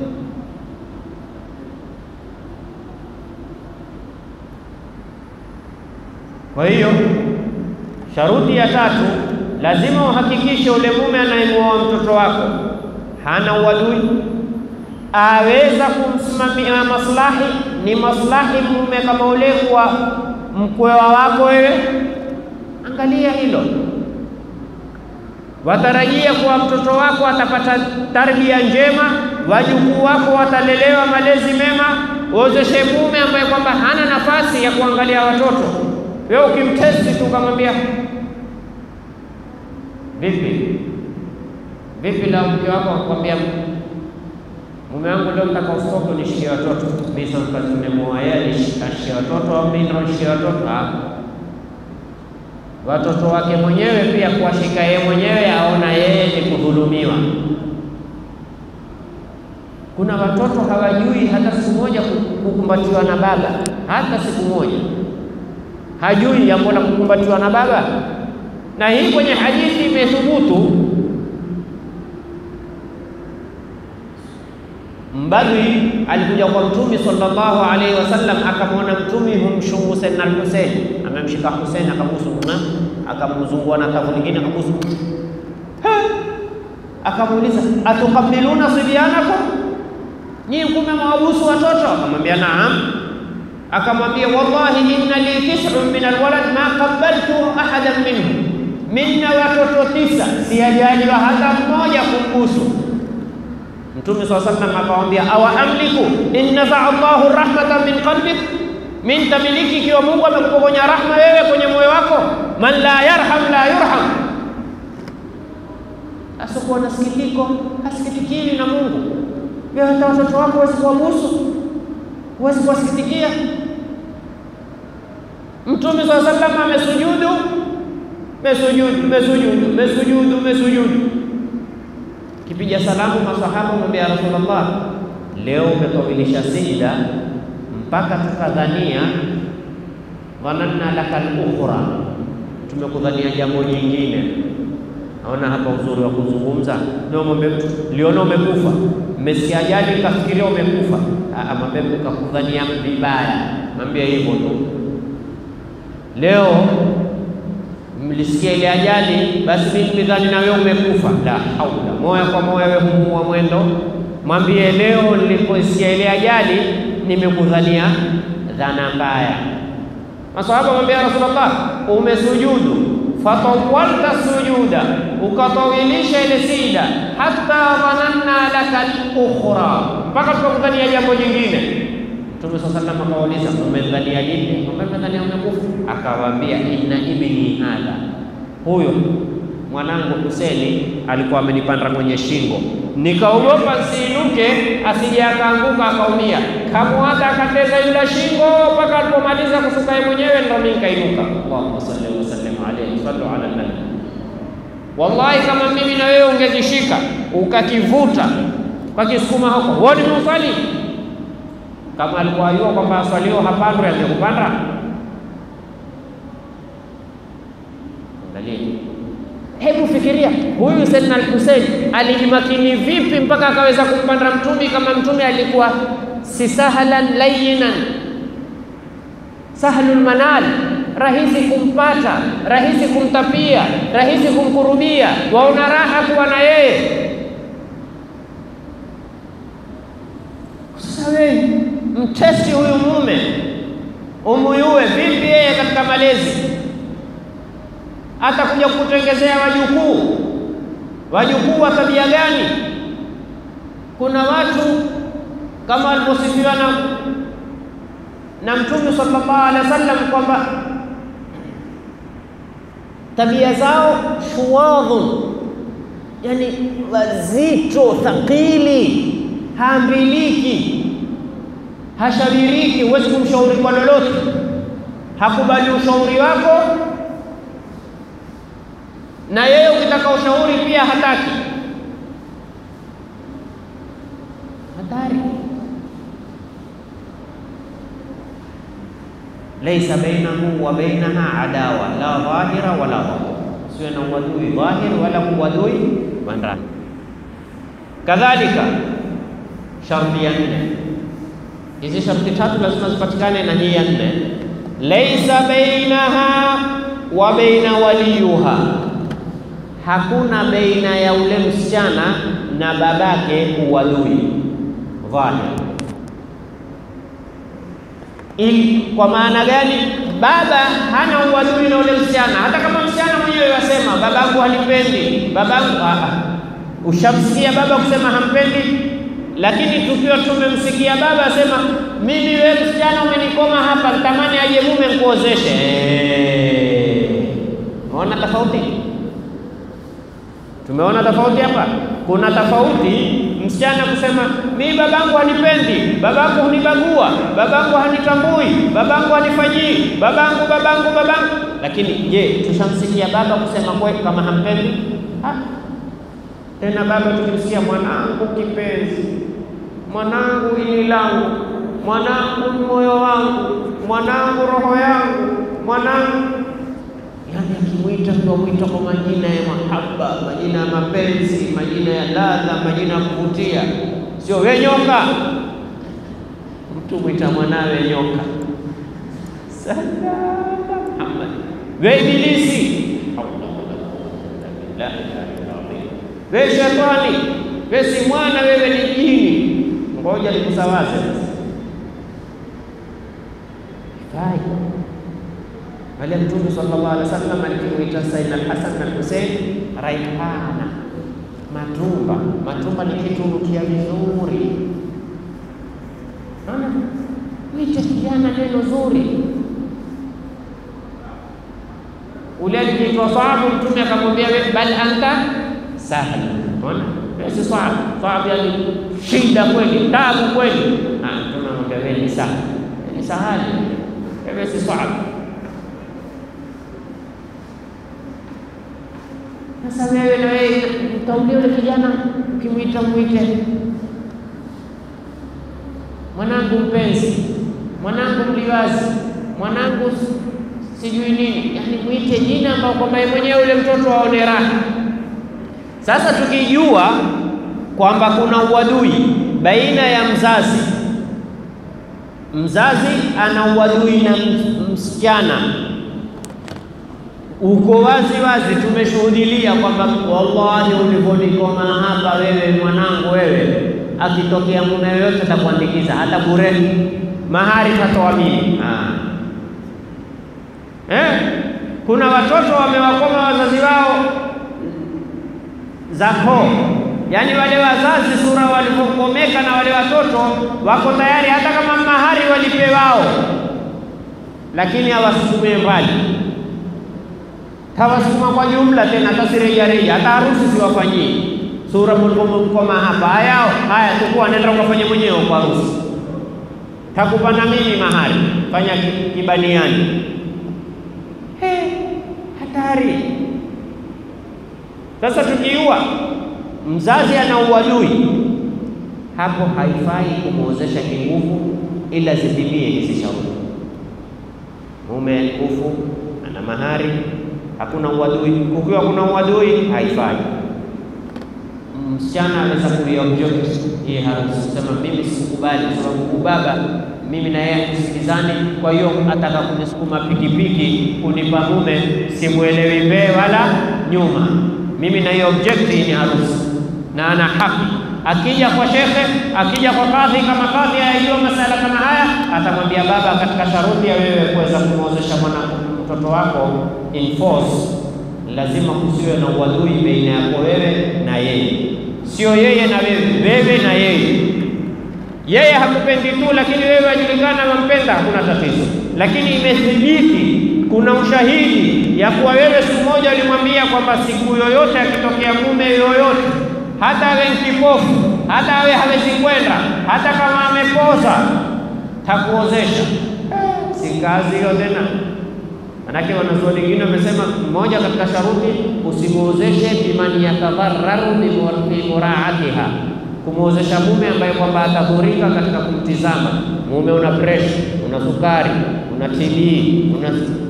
Kwa hiyo sharuti ya tatu, lazima uhakikishe ule mume anayemuoa mtoto wako hana uadui, aweza kumsimamia maslahi. Ni maslahi mume kama ule kwa mkwewa wako wewe, angalia hilo. Watarajia kuwa mtoto wako atapata tarbia njema, wajukuu wako watalelewa malezi mema. Uozeshe mume ambaye kwamba hana nafasi ya kuangalia watoto wewe ukimtesti tu ukamwambia vipi Vipi la mke wako akwambia, mume wangu leo nataka ustoke unishikie watoto. Mimi sasa nimemuoa yeye ashike watoto au mimi ndo nishike watoto? Ah, watoto wake mwenyewe pia kuwashika yeye mwenyewe, aona yeye ni kudhulumiwa. Kuna watoto hawajui hata siku moja kukumbatiwa na baba, hata siku moja hajui jambo la kukumbatiwa na baba, na hii kwenye hadithi imethubutu. Mbadwi alikuja kwa Mtume sallallahu alaihi wasallam, akamwona Mtume humshumu Sayyidina al-Hussein, amemshika Hussein akabusu, akamzungua na kavu lingine akabusu, akamuuliza atuqabiluna sibyanakum, nyinyi kume mwabusu watoto? Akamwambia naam. Akamwambia wallahi inna li tis'un min alwalad ma qabaltu ahadan minhum, minna watoto tisa sijajaliwa hata mmoja kumbusu. Mtume swalla sallam akamwambia awa amliku in nafaa Allahu rahmatan min qalbik, min tamiliki ikiwa Mungu amekupokonya rahma wewe kwenye moyo wako. Man la yarham la yurham, asokuwa na sikitiko hasikitikiwi na Mungu. Wewe hata watoto wako huwezi kuwabusu, huwezi kuwasikitikia. Mtume swalla sallam amesujudu, mesujudu, mesujudu, mesujudu, mesujudu Kipiga salamu masahaba mwambia ya Rasulullah, leo umekamilisha sijda mpaka tukadhania dhananna laka al-ukhra, tumekudhania jambo jingine. Naona hapa uzuri wa kuzungumza. Leo mwambie mtu liona umekufa, mmesikia ajali kafikiria umekufa. Mwambie mtu kakudhania vibaya, mwambie hivyo tu. Leo mlisikia ile ajali, basi mimi nimedhani na wewe umekufa. La haula, moya kwa moya wewe humuua mwendo. Mwambie leo niliposikia ile ajali nimekudhania dhana mbaya. Masahaba mwambia Rasulullah, umesujudu fatawalta sujuda, ukatawilisha ile sida, hata dhananna laka al-ukhra, mpaka tukakudhania jambo jingine. Mtume swalla sallam akawauliza umedhania nini? Umedhania umekufa? Akawaambia inna ibni hadha, huyo mwanangu Huseni alikuwa amenipanda kwenye shingo, nikaogopa nsiinuke asije akaanguka akaumia. Kamwaga akateza yule shingo mpaka alipomaliza kusuka yeye mwenyewe, ndo mimi nikainuka. Allahumma salli wa sallim alayhi, sallu ala nabi. Wallahi, kama mimi na wewe ungezishika ukakivuta kwa kisukuma huko, wewe nimeusali kama alikuwa ayua kwamba aswalio hapandwe angekupanda. Angalia, hebu fikiria huyu Sayyidina al-Hussein alijimakini vipi mpaka akaweza kumpanda mtumi, kama mtumi alikuwa si sahlan layinan, sahlul manal, rahisi kumpata, rahisi kumtapia, rahisi kumkurubia, waona raha kuwa na yeye. Sasa wewe mtesti huyu mume umuyue vipi yeye katika malezi, atakuja kutengezea wajukuu. Wajukuu wa tabia gani? Kuna watu kama waliposifiwa na na Mtume sallallahu alaihi wasallam kwamba tabia zao shuwadhun, yani wazito, thaqili, haambiliki hashabiriki, huwezi kumshauri kwa lolote, hakubali ushauri wako, na yeye ukitaka ushauri pia hataki. Hatari. laisa bainahu wa bainaha adawa la dhahira wala batin, siwe na uadui dhahiri wala uadui wa ndani. Kadhalika sharti ya nne hizi sharti tatu lazima zipatikane, na hii ya nne, laisa bainaha wa baina waliyuha, hakuna baina ya ule msichana na babake uadui dhahir. Ili kwa maana gani? Baba hana uadui na ule msichana, hata kama msichana mwenyewe wasema babangu hanipendi, babangu ushamsikia baba kusema hampendi lakini tukiwa tumemsikia baba asema mimi wewe msichana umenikoma hapa, nitamani aje mume nikuozeshe. Umeona tofauti? Tumeona tofauti hapa. Kuna tofauti msichana kusema mi babangu hanipendi, babangu hunibagua, babangu hanitambui, babangu hanifanyii, babangu babangu babangu. Lakini je, tushamsikia baba kusema kweli kama hampendi? Ha? Tena baba tukimsikia mwanangu kipenzi, mwanangu ini langu, mwanangu moyo wangu, mwanangu roho yangu, mwanangu yani akimwita ndio mwita kwa majina ya mahaba, majina ya mapenzi, majina ya ladha, majina ya kuvutia, sio we nyoka. Mtu mwita mwanawe nyoka, salama Muhammad, we ibilisi, we shetani, we si mwana, wewe ni jini. Ngoja nikusawaze fai pale Mtume sallallahu alaihi wasallam alikimwita Sayyidina Al-Hasan na Hussein raihana, matumba. Matumba ni kitu nukia vizuri, ana mwite kijana neno zuri. Ule alikiitwa Saabu, Mtume akamwambia bal anta sahal. Ona si Saabu, Saabu yani shida kweli, tabu kweli. Mtume amwambia wewe ni sahal, ni sahali, wewe si Saabu. Sasa wewe na wewe utaulia ule kijana, ukimwita mwite mwanangu mpenzi, mwanangu mliwazi, mwanangu sijui nini, yaani mwite jina ambao kwamba yeye mwenyewe ule mtoto aone raha. Sasa tukijua kwamba kuna uadui baina ya mzazi, mzazi ana uadui na msichana uko wazi wazi, tumeshuhudilia kwamba wallahi, ulivyonikoma hapa wewe mwanangu, wewe akitokea mume yoyote atakuandikiza hata bure, mahari tatoa mimi. Eh, kuna watoto wamewakoma wazazi wao zako, yaani wale wazazi sura walivyokomeka na wale watoto wako tayari hata kama mahari walipe wao, lakini hawasukumie mbali tawasukuma kwa jumla tena, hata si reja reja, hata harusi siwafanyii sura mkoma hapa. Haya haya, tukua nenda ukafanya mwenyewe kwa harusi, takupa na mimi mahari, fanya kibaniani. He, hatari. Sasa tukiua mzazi ana uadui hapo, haifai kumwozesha kinguvu, ila zitimie hizi shauri. Mume kufu ana mahari hakuna uadui. Kukiwa kuna uadui, haifai. Msichana anaweza kuiobject hii harusi, sema mimi sikubali, kwa sababu baba mimi na yeye hatusikizani, kwa hiyo ataka kunisukuma pikipiki kunipa mume, simwelewi mbele wala nyuma. Mimi na hiyo object hii ni harusi, na ana haki. Akija kwa shekhe, akija kwa kadhi, kama kadhi ayajua masala kama haya, atamwambia baba, katika sharuti ya wewe kuweza kumwozesha mwana mtoto wako in force, lazima kusiwe na uadui baina yako wewe na yeye, sio yeye na wewe, wewe na yeye. Yeye hakupendi tu, lakini wewe wajulikana wampenda, hakuna tatizo. Lakini imethibiti, kuna ushahidi ya kuwa wewe siku moja ulimwambia kwamba siku yoyote akitokea mume yoyote, hata awe mkipofu, hata awe hawezi kwenda, hata kama amepoza, takuozesha. Si kazi hiyo tena? Manake wanazuoni wengine wamesema mmoja katika sharuti usimuozeshe biman yatadhararu bi muraatiha, kumwozesha mume ambaye kwamba atadhurika katika kumtizama. Mume una presha, una sukari, una TB, una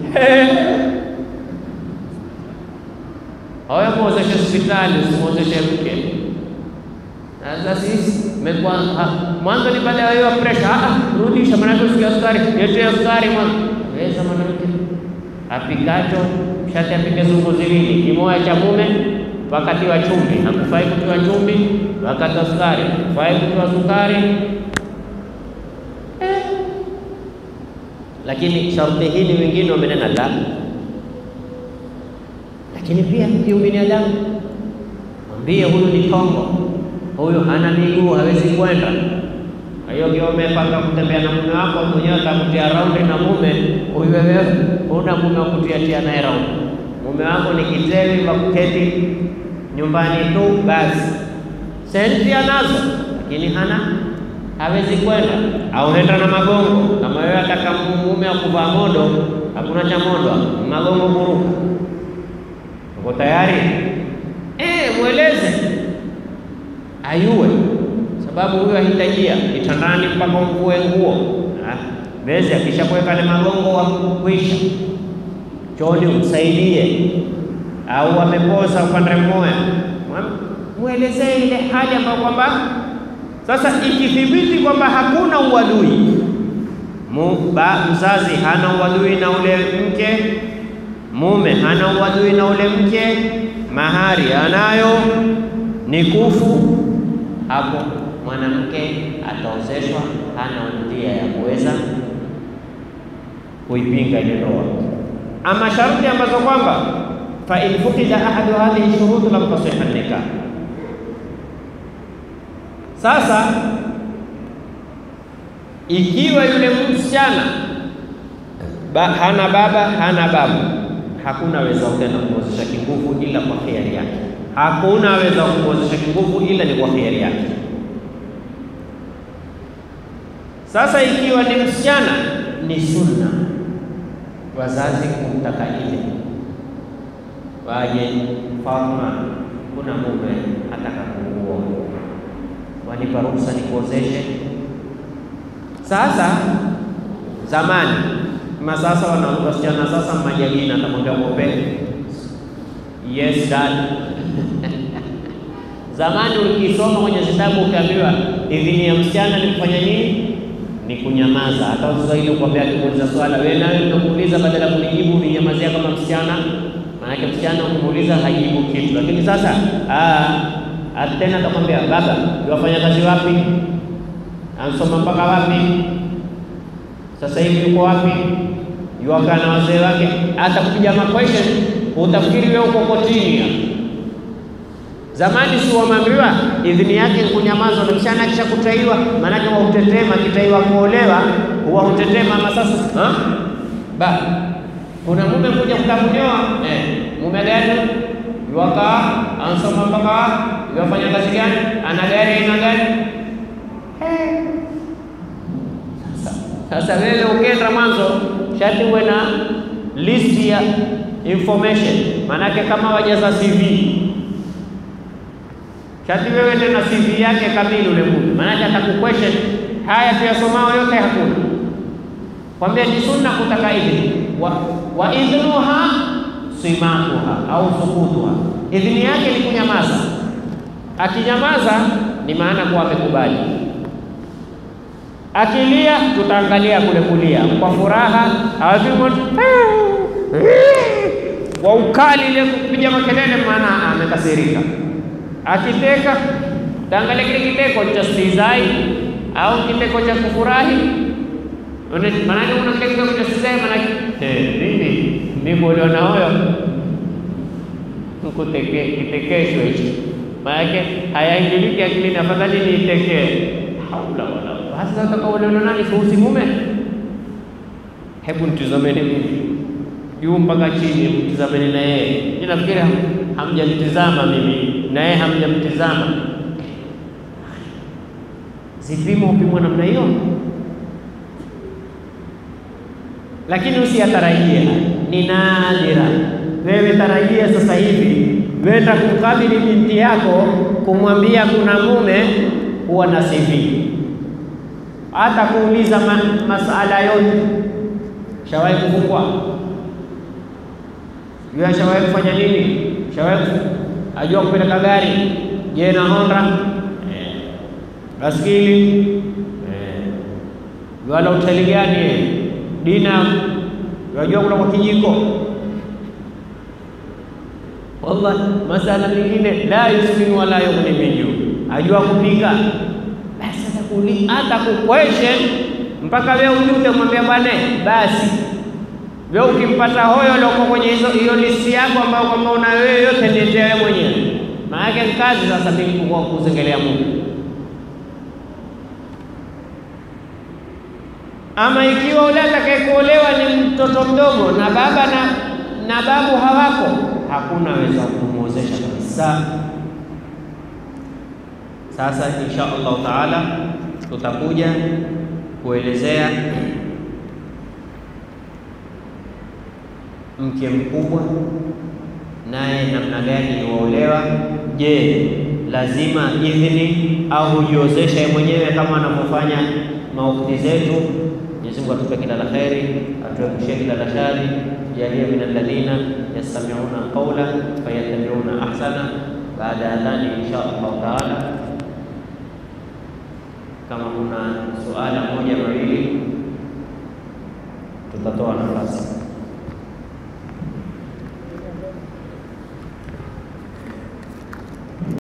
haya, muozeshe hospitali, usimwozeshe mke. Sasa sisi mwanzo ni baada ya hiyo presha, rudisha, maanake usikia sukari, yetea sukari mwanzo weza mwanamke apikacho shati apike zungu ziwili, kimoja cha mume wakati wa chumvi, hakufai kutiwa chumvi, wakati wa sukari hakufai kutiwa sukari eh. Lakini sharti hili wengine wamenena la, lakini pia kiu binadamu, mwambie huyu ni tongo, huyu hana miguu, hawezi kwenda kwa hiyo kiwa umepanga kutembea na mume wako mwenyewe atakutia raundi na mume huyu, wewe huna mume wa kutiatia naye raundi. Mume wako ni kiteli wa kuketi nyumbani tu basi, senti anazo, lakini hana hawezi kwenda, au henda na magongo. Kama wewe ataka mume akuvaa modo, hakuna cha modo, magongo buruka, uko tayari? Eh, mweleze ayue, sababu huyo ahitajia kitandani mpaka umvue nguo bezi akishakuweka ile magongo wa kuisha chooni umsaidie, au amepoza upande mmoja, mwelezee ile hali ambayo kwamba sasa ikithibiti kwamba hakuna uadui, mzazi hana uadui na ule mke, mume hana uadui na ule mke, mahari anayo ni kufu, hapo mwanamke ataozeshwa, hana njia ya kuweza kuipinga ile ndoa. Ama sharti ambazo kwamba fa in fuqida ahadu hadhihi shurut lam tasihha nikah. Sasa ikiwa yule msichana ba, hana baba hana babu, hakuna weza tena kumwozesha kinguvu ila kwa khiari yake. Hakuna weza kumwozesha kinguvu ila ni kwa khiari yake. Sasa ikiwa ni msichana, ni sunna wazazi kumtaka ile waje, Fatuma, kuna mume ataka kuoa, wanipa ruhusa nikuozeshe. Sasa zamani ma sasa wana wasichana sasa, majagina atamwambia ng'ombe, yes dad Zamani ukisoma kwenye vitabu ukiambiwa idhini ya msichana ni kufanya nini? Ni kunyamaza. Hata Waswahili ukwambia, akimuuliza swala, wewe nawe utakuuliza, badala ya kunijibu uninyamazia kama msichana. Maanake msichana ukimuuliza hajibu kitu, lakini sasa tena atakwambia, baba, wafanya kazi wapi? Ansoma mpaka wapi? Sasa hivi yuko wapi? Yuwakaa na wazee wake. Atakupiga maquestion, utafikiri wewe uko kotini. Zamani si wameambiwa idhini yake kunyamaza, na msichana akisha kutaiwa, maanake wa utetema, akitaiwa kuolewa huwa utetema. Ama sasa ha? ba kuna mume kuja kutamuniwa eh, mume gani yuwakaa ansoma mpaka yuwafanya kazi gani, ana gari aina gani? Sasa wewe ukienda mwanzo shati uwe na list ya information, maanake kama wajaza CV shati wewe tena CV yake kamili ule mume, maanake atakuquestion haya tuyasomao yote hakuna. Kwambia ni sunna kutaka idhini wa, wa idhnuha simatuha au sukutuha, idhini yake ni kunyamaza. Akinyamaza ni maana kuwa amekubali. Akilia tutaangalia kule kulia kwa furaha, awavimo kwa ukali ile kupiga makelele, maana amekasirika akiteka taangalia kile kiteko cha stizai au kiteko cha kufurahi. Maanake kuna kile kiteko cha stizai, maanake nini? Nikuolewa na huyo kitekeshwe hichi, maanake hayaingiliki akilini, afadhali niitekee. Haula wala hasa utakaolewa nani? Kuhusi mume? Hebu nitizameni mimi juu mpaka chini, mtizameni na yeye. Nafikiri hamjanitizama mimi na yeye hamjamtizama. Zipimo upimwa namna hiyo, lakini usiyatarajie, ni nadira. Wewe tarajia sasa hivi wenda kumkabili binti yako, kumwambia kuna mume, huwa na CV, hata kuuliza ma masala yote. Shawahi kufungwa? Yeye shawahi kufanya nini? Shawahi ajua kupeleka gari? Je, na Honda eh, baskili eh, wala hoteli gani? Dina wajua kula kwa kijiko? Wallahi, masala mengine la yusminu wala yughni min juu. Ajua kupika basi, atakuli hata kuquestion mpaka wewe ujute mwambia bwana, basi wewe ukimpata hoyo loko kwenye hizo hiyo listi yako ambayo kwamba una wewe yote niletea wewe mwenyewe. Maana yake kazi sasa mimi kwa kuzengelea Mungu. Ama ikiwa ule atakaye kuolewa ni mtoto mdogo na baba na, na babu hawako, hakuna weza kumwozesha kabisa. Sasa insha Allahu taala tutakuja kuelezea mke mkubwa naye namna gani yuolewa. Je, lazima idhini au hujiozesha yeye mwenyewe kama anavyofanya maukti zetu? Mwenyezi Mungu atupe kila la kheri, atuepushie kila la shari, jalie min alladhina yastami'una qawla fayattabi'una ahsana. Baada ya adhani insha Allahu taala, kama kuna suala moja mawili tutatoa nafasi.